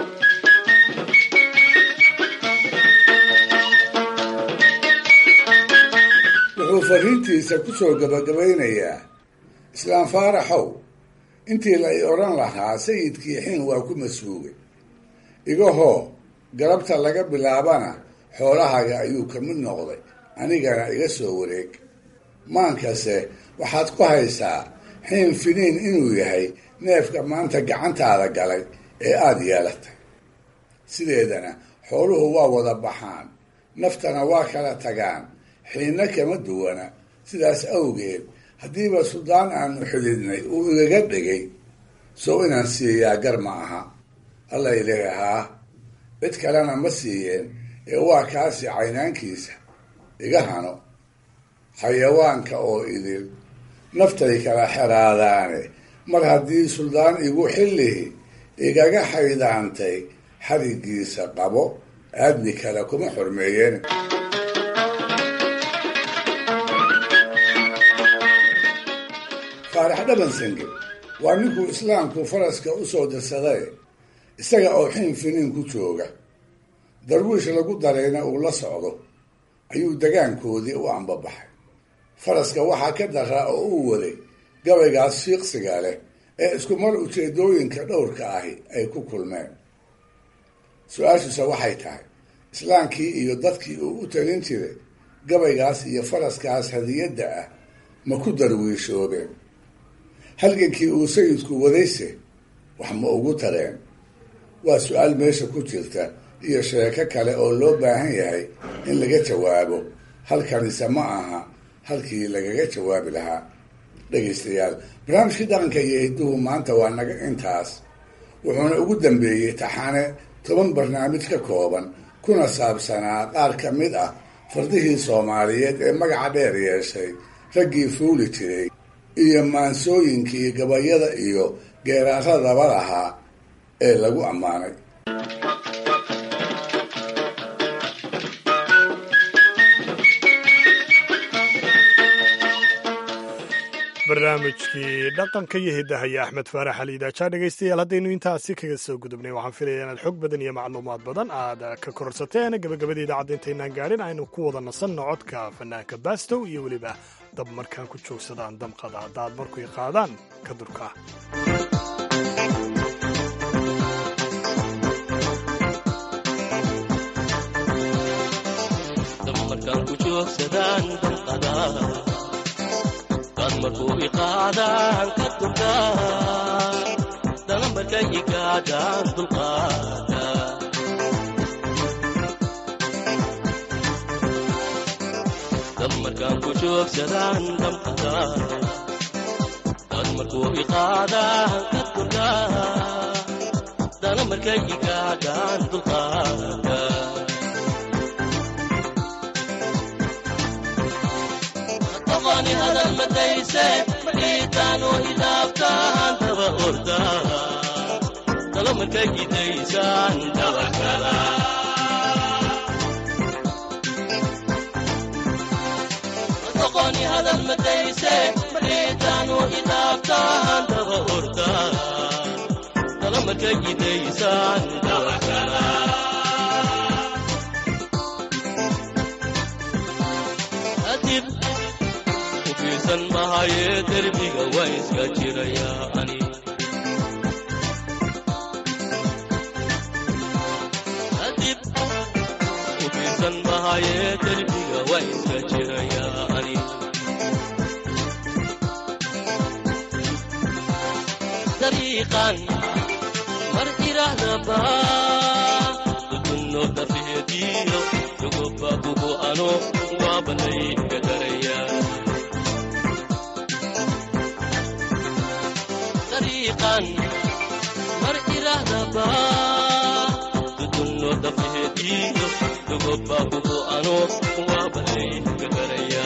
wuxuu fariintiisa ku soo gabagabaynayaa islaam faaraxow intii la i odhan lahaa sayidkii xin waa ku masuugay igahoo galabta laga bilaabana xoolahaga ayuu ka mid noqday anigana iga soo wareeg maankase waxaad ku haysaa xiin finiin inuu yahay neefka maanta gacantaada galay ee aada yeelatay sideedana xooluhu waa wada baxaan naftana waa kala tagaan xiinna kama duwana sidaas awgeed haddiiba suldaan aanu xididnay uu igaga dhigay sow inaan siiyaa gar ma aha alla ileehaa cid kalena ma siiyeen ee waa kaasi caynaankiisa iga hano xayawaanka oo idil naftay kala xeraadaane mar haddii suldaan igu xillihi igaga xaydaantay xarigiisa qabo aadni kale kuma xormeeyeen faarax dhabansange waa ninkuu islaamku faraska u soo dirsaday isaga oo xin finiin ku jooga darwiish lagu darayna uu la socdo ayuu degaankoodii u ambabaxay faraska waxaa ka daraa oo uu waday gabaygaas fiiqsiga leh ee isku mar ujeedooyinka dhowrka ahi ay ku kulmeen su-aashuse waxay tahay islaamkii iyo dadkii uu u talin jiray gabaygaas iyo faraskaas hadiyadda ah ma ku darwiishoobeen halgankii uu sayidku wadayse wax ma ugu tareen waa su-aal meesha ku jirta iyo sheeko kale oo loo baahan yahay in laga jawaabo halkanise ma aha halkii lagaga jawaabi lahaa dhegaystayaal barnaamijkii dhaqanka iyo hidduhu maanta waa naga intaas wuxuuna ugu dambeeyey taxane toban barnaamij ka kooban kuna saabsanaa qaar ka mid ah fardihii soomaaliyeed ee magaca dheer yeeshay raggii fuuli jiray iyo maansooyinkii gabayada iyo geeraaradaba lahaa ee lagu ammaanay barnaamijkii dhaqanka iyo hidahaya axmed faarax ali idaajaa dhegaystayaal haddaynu intaasi kaga soo gudubnay waxaan filaya inaad xog badan iyo macluumaad badan aad ka kororsateen gabagabada idaacadda intaynaan gaadhin aynu ku wada nasanno codka fanaanka bastow iyo weliba dab markaan ku joogsadaan damqada haddaad markuy qaadaan ka durka markuu iqaadaan ka durkaa dalambarka igaadaan dulqaada dab markaan ku joogsadaan damqada dad markuu iqaadaan ka durkaa dalambarka igaadaan dulqaada qofani hadal madayse markiitaanu hidaabtaan daba ordaa talo marka gidaysaan dabakala qofani hadal madayse markiitaanu hidaabtaan daba ordaa talo marka gidaysaan dabakala adib ufiirsan mahaye derbiga waa iska jirayaa ani adib ufiirsan mahaye derbiga waa iska jirayaa ani dariiqan mar irahdaba dutunno dafeediyo dugoba bugu ano waabanayga daraya dariiqan mar irahdaba dutunno dafeediyo dugoba bugu ano waabanayga daraya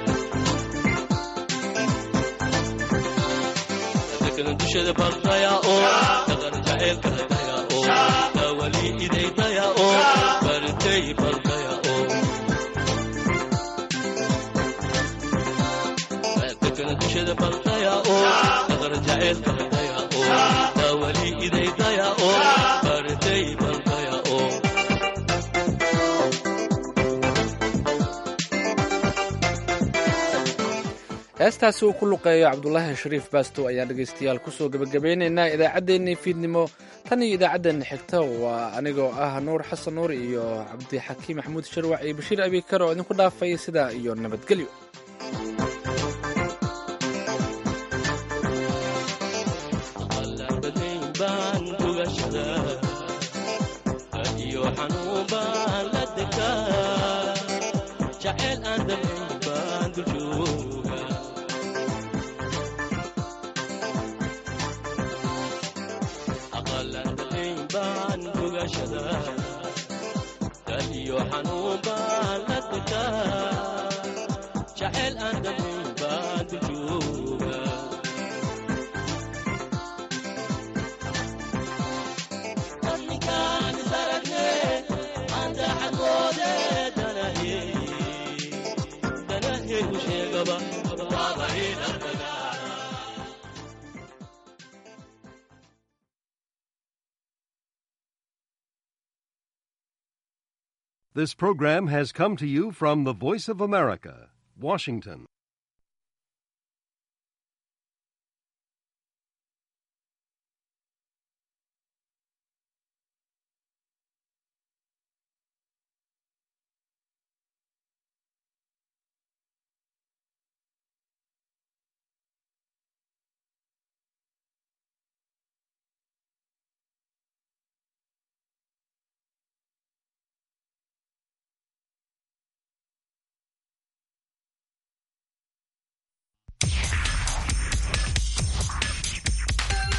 dadkan dushada baldaya oo dhaqan jaceylka hadaya oo dawali idaydaya oo bartay baldaya oo dadkan dushada baldaya oo dhaqan jaceylka hadaya oo dawali idaydaya oo bartay baldaya oo heestaasi uu ku luqeeyo cabdulaahi shariif baastow ayaan dhegaystayaal kusoo gebagabeynaynaa idaacaddeenii fiidnimo tan iyo idaacaddeenna xigta waa anigoo ah nuur xasan nuur iyo cabdixakiim maxamuud sharwac iyo bashiir abikar oo idinku dhaafaya sidaa iyo nabadgelyo baan gugashada iyo xanuun baan la degaa jaceyl aan damayn baan duljooga aqalan damayn baan gugashada iyo xanuun baan la degaa jaceyl aan damayn baan duljooga This program has come to you from the Voice of America, Washington.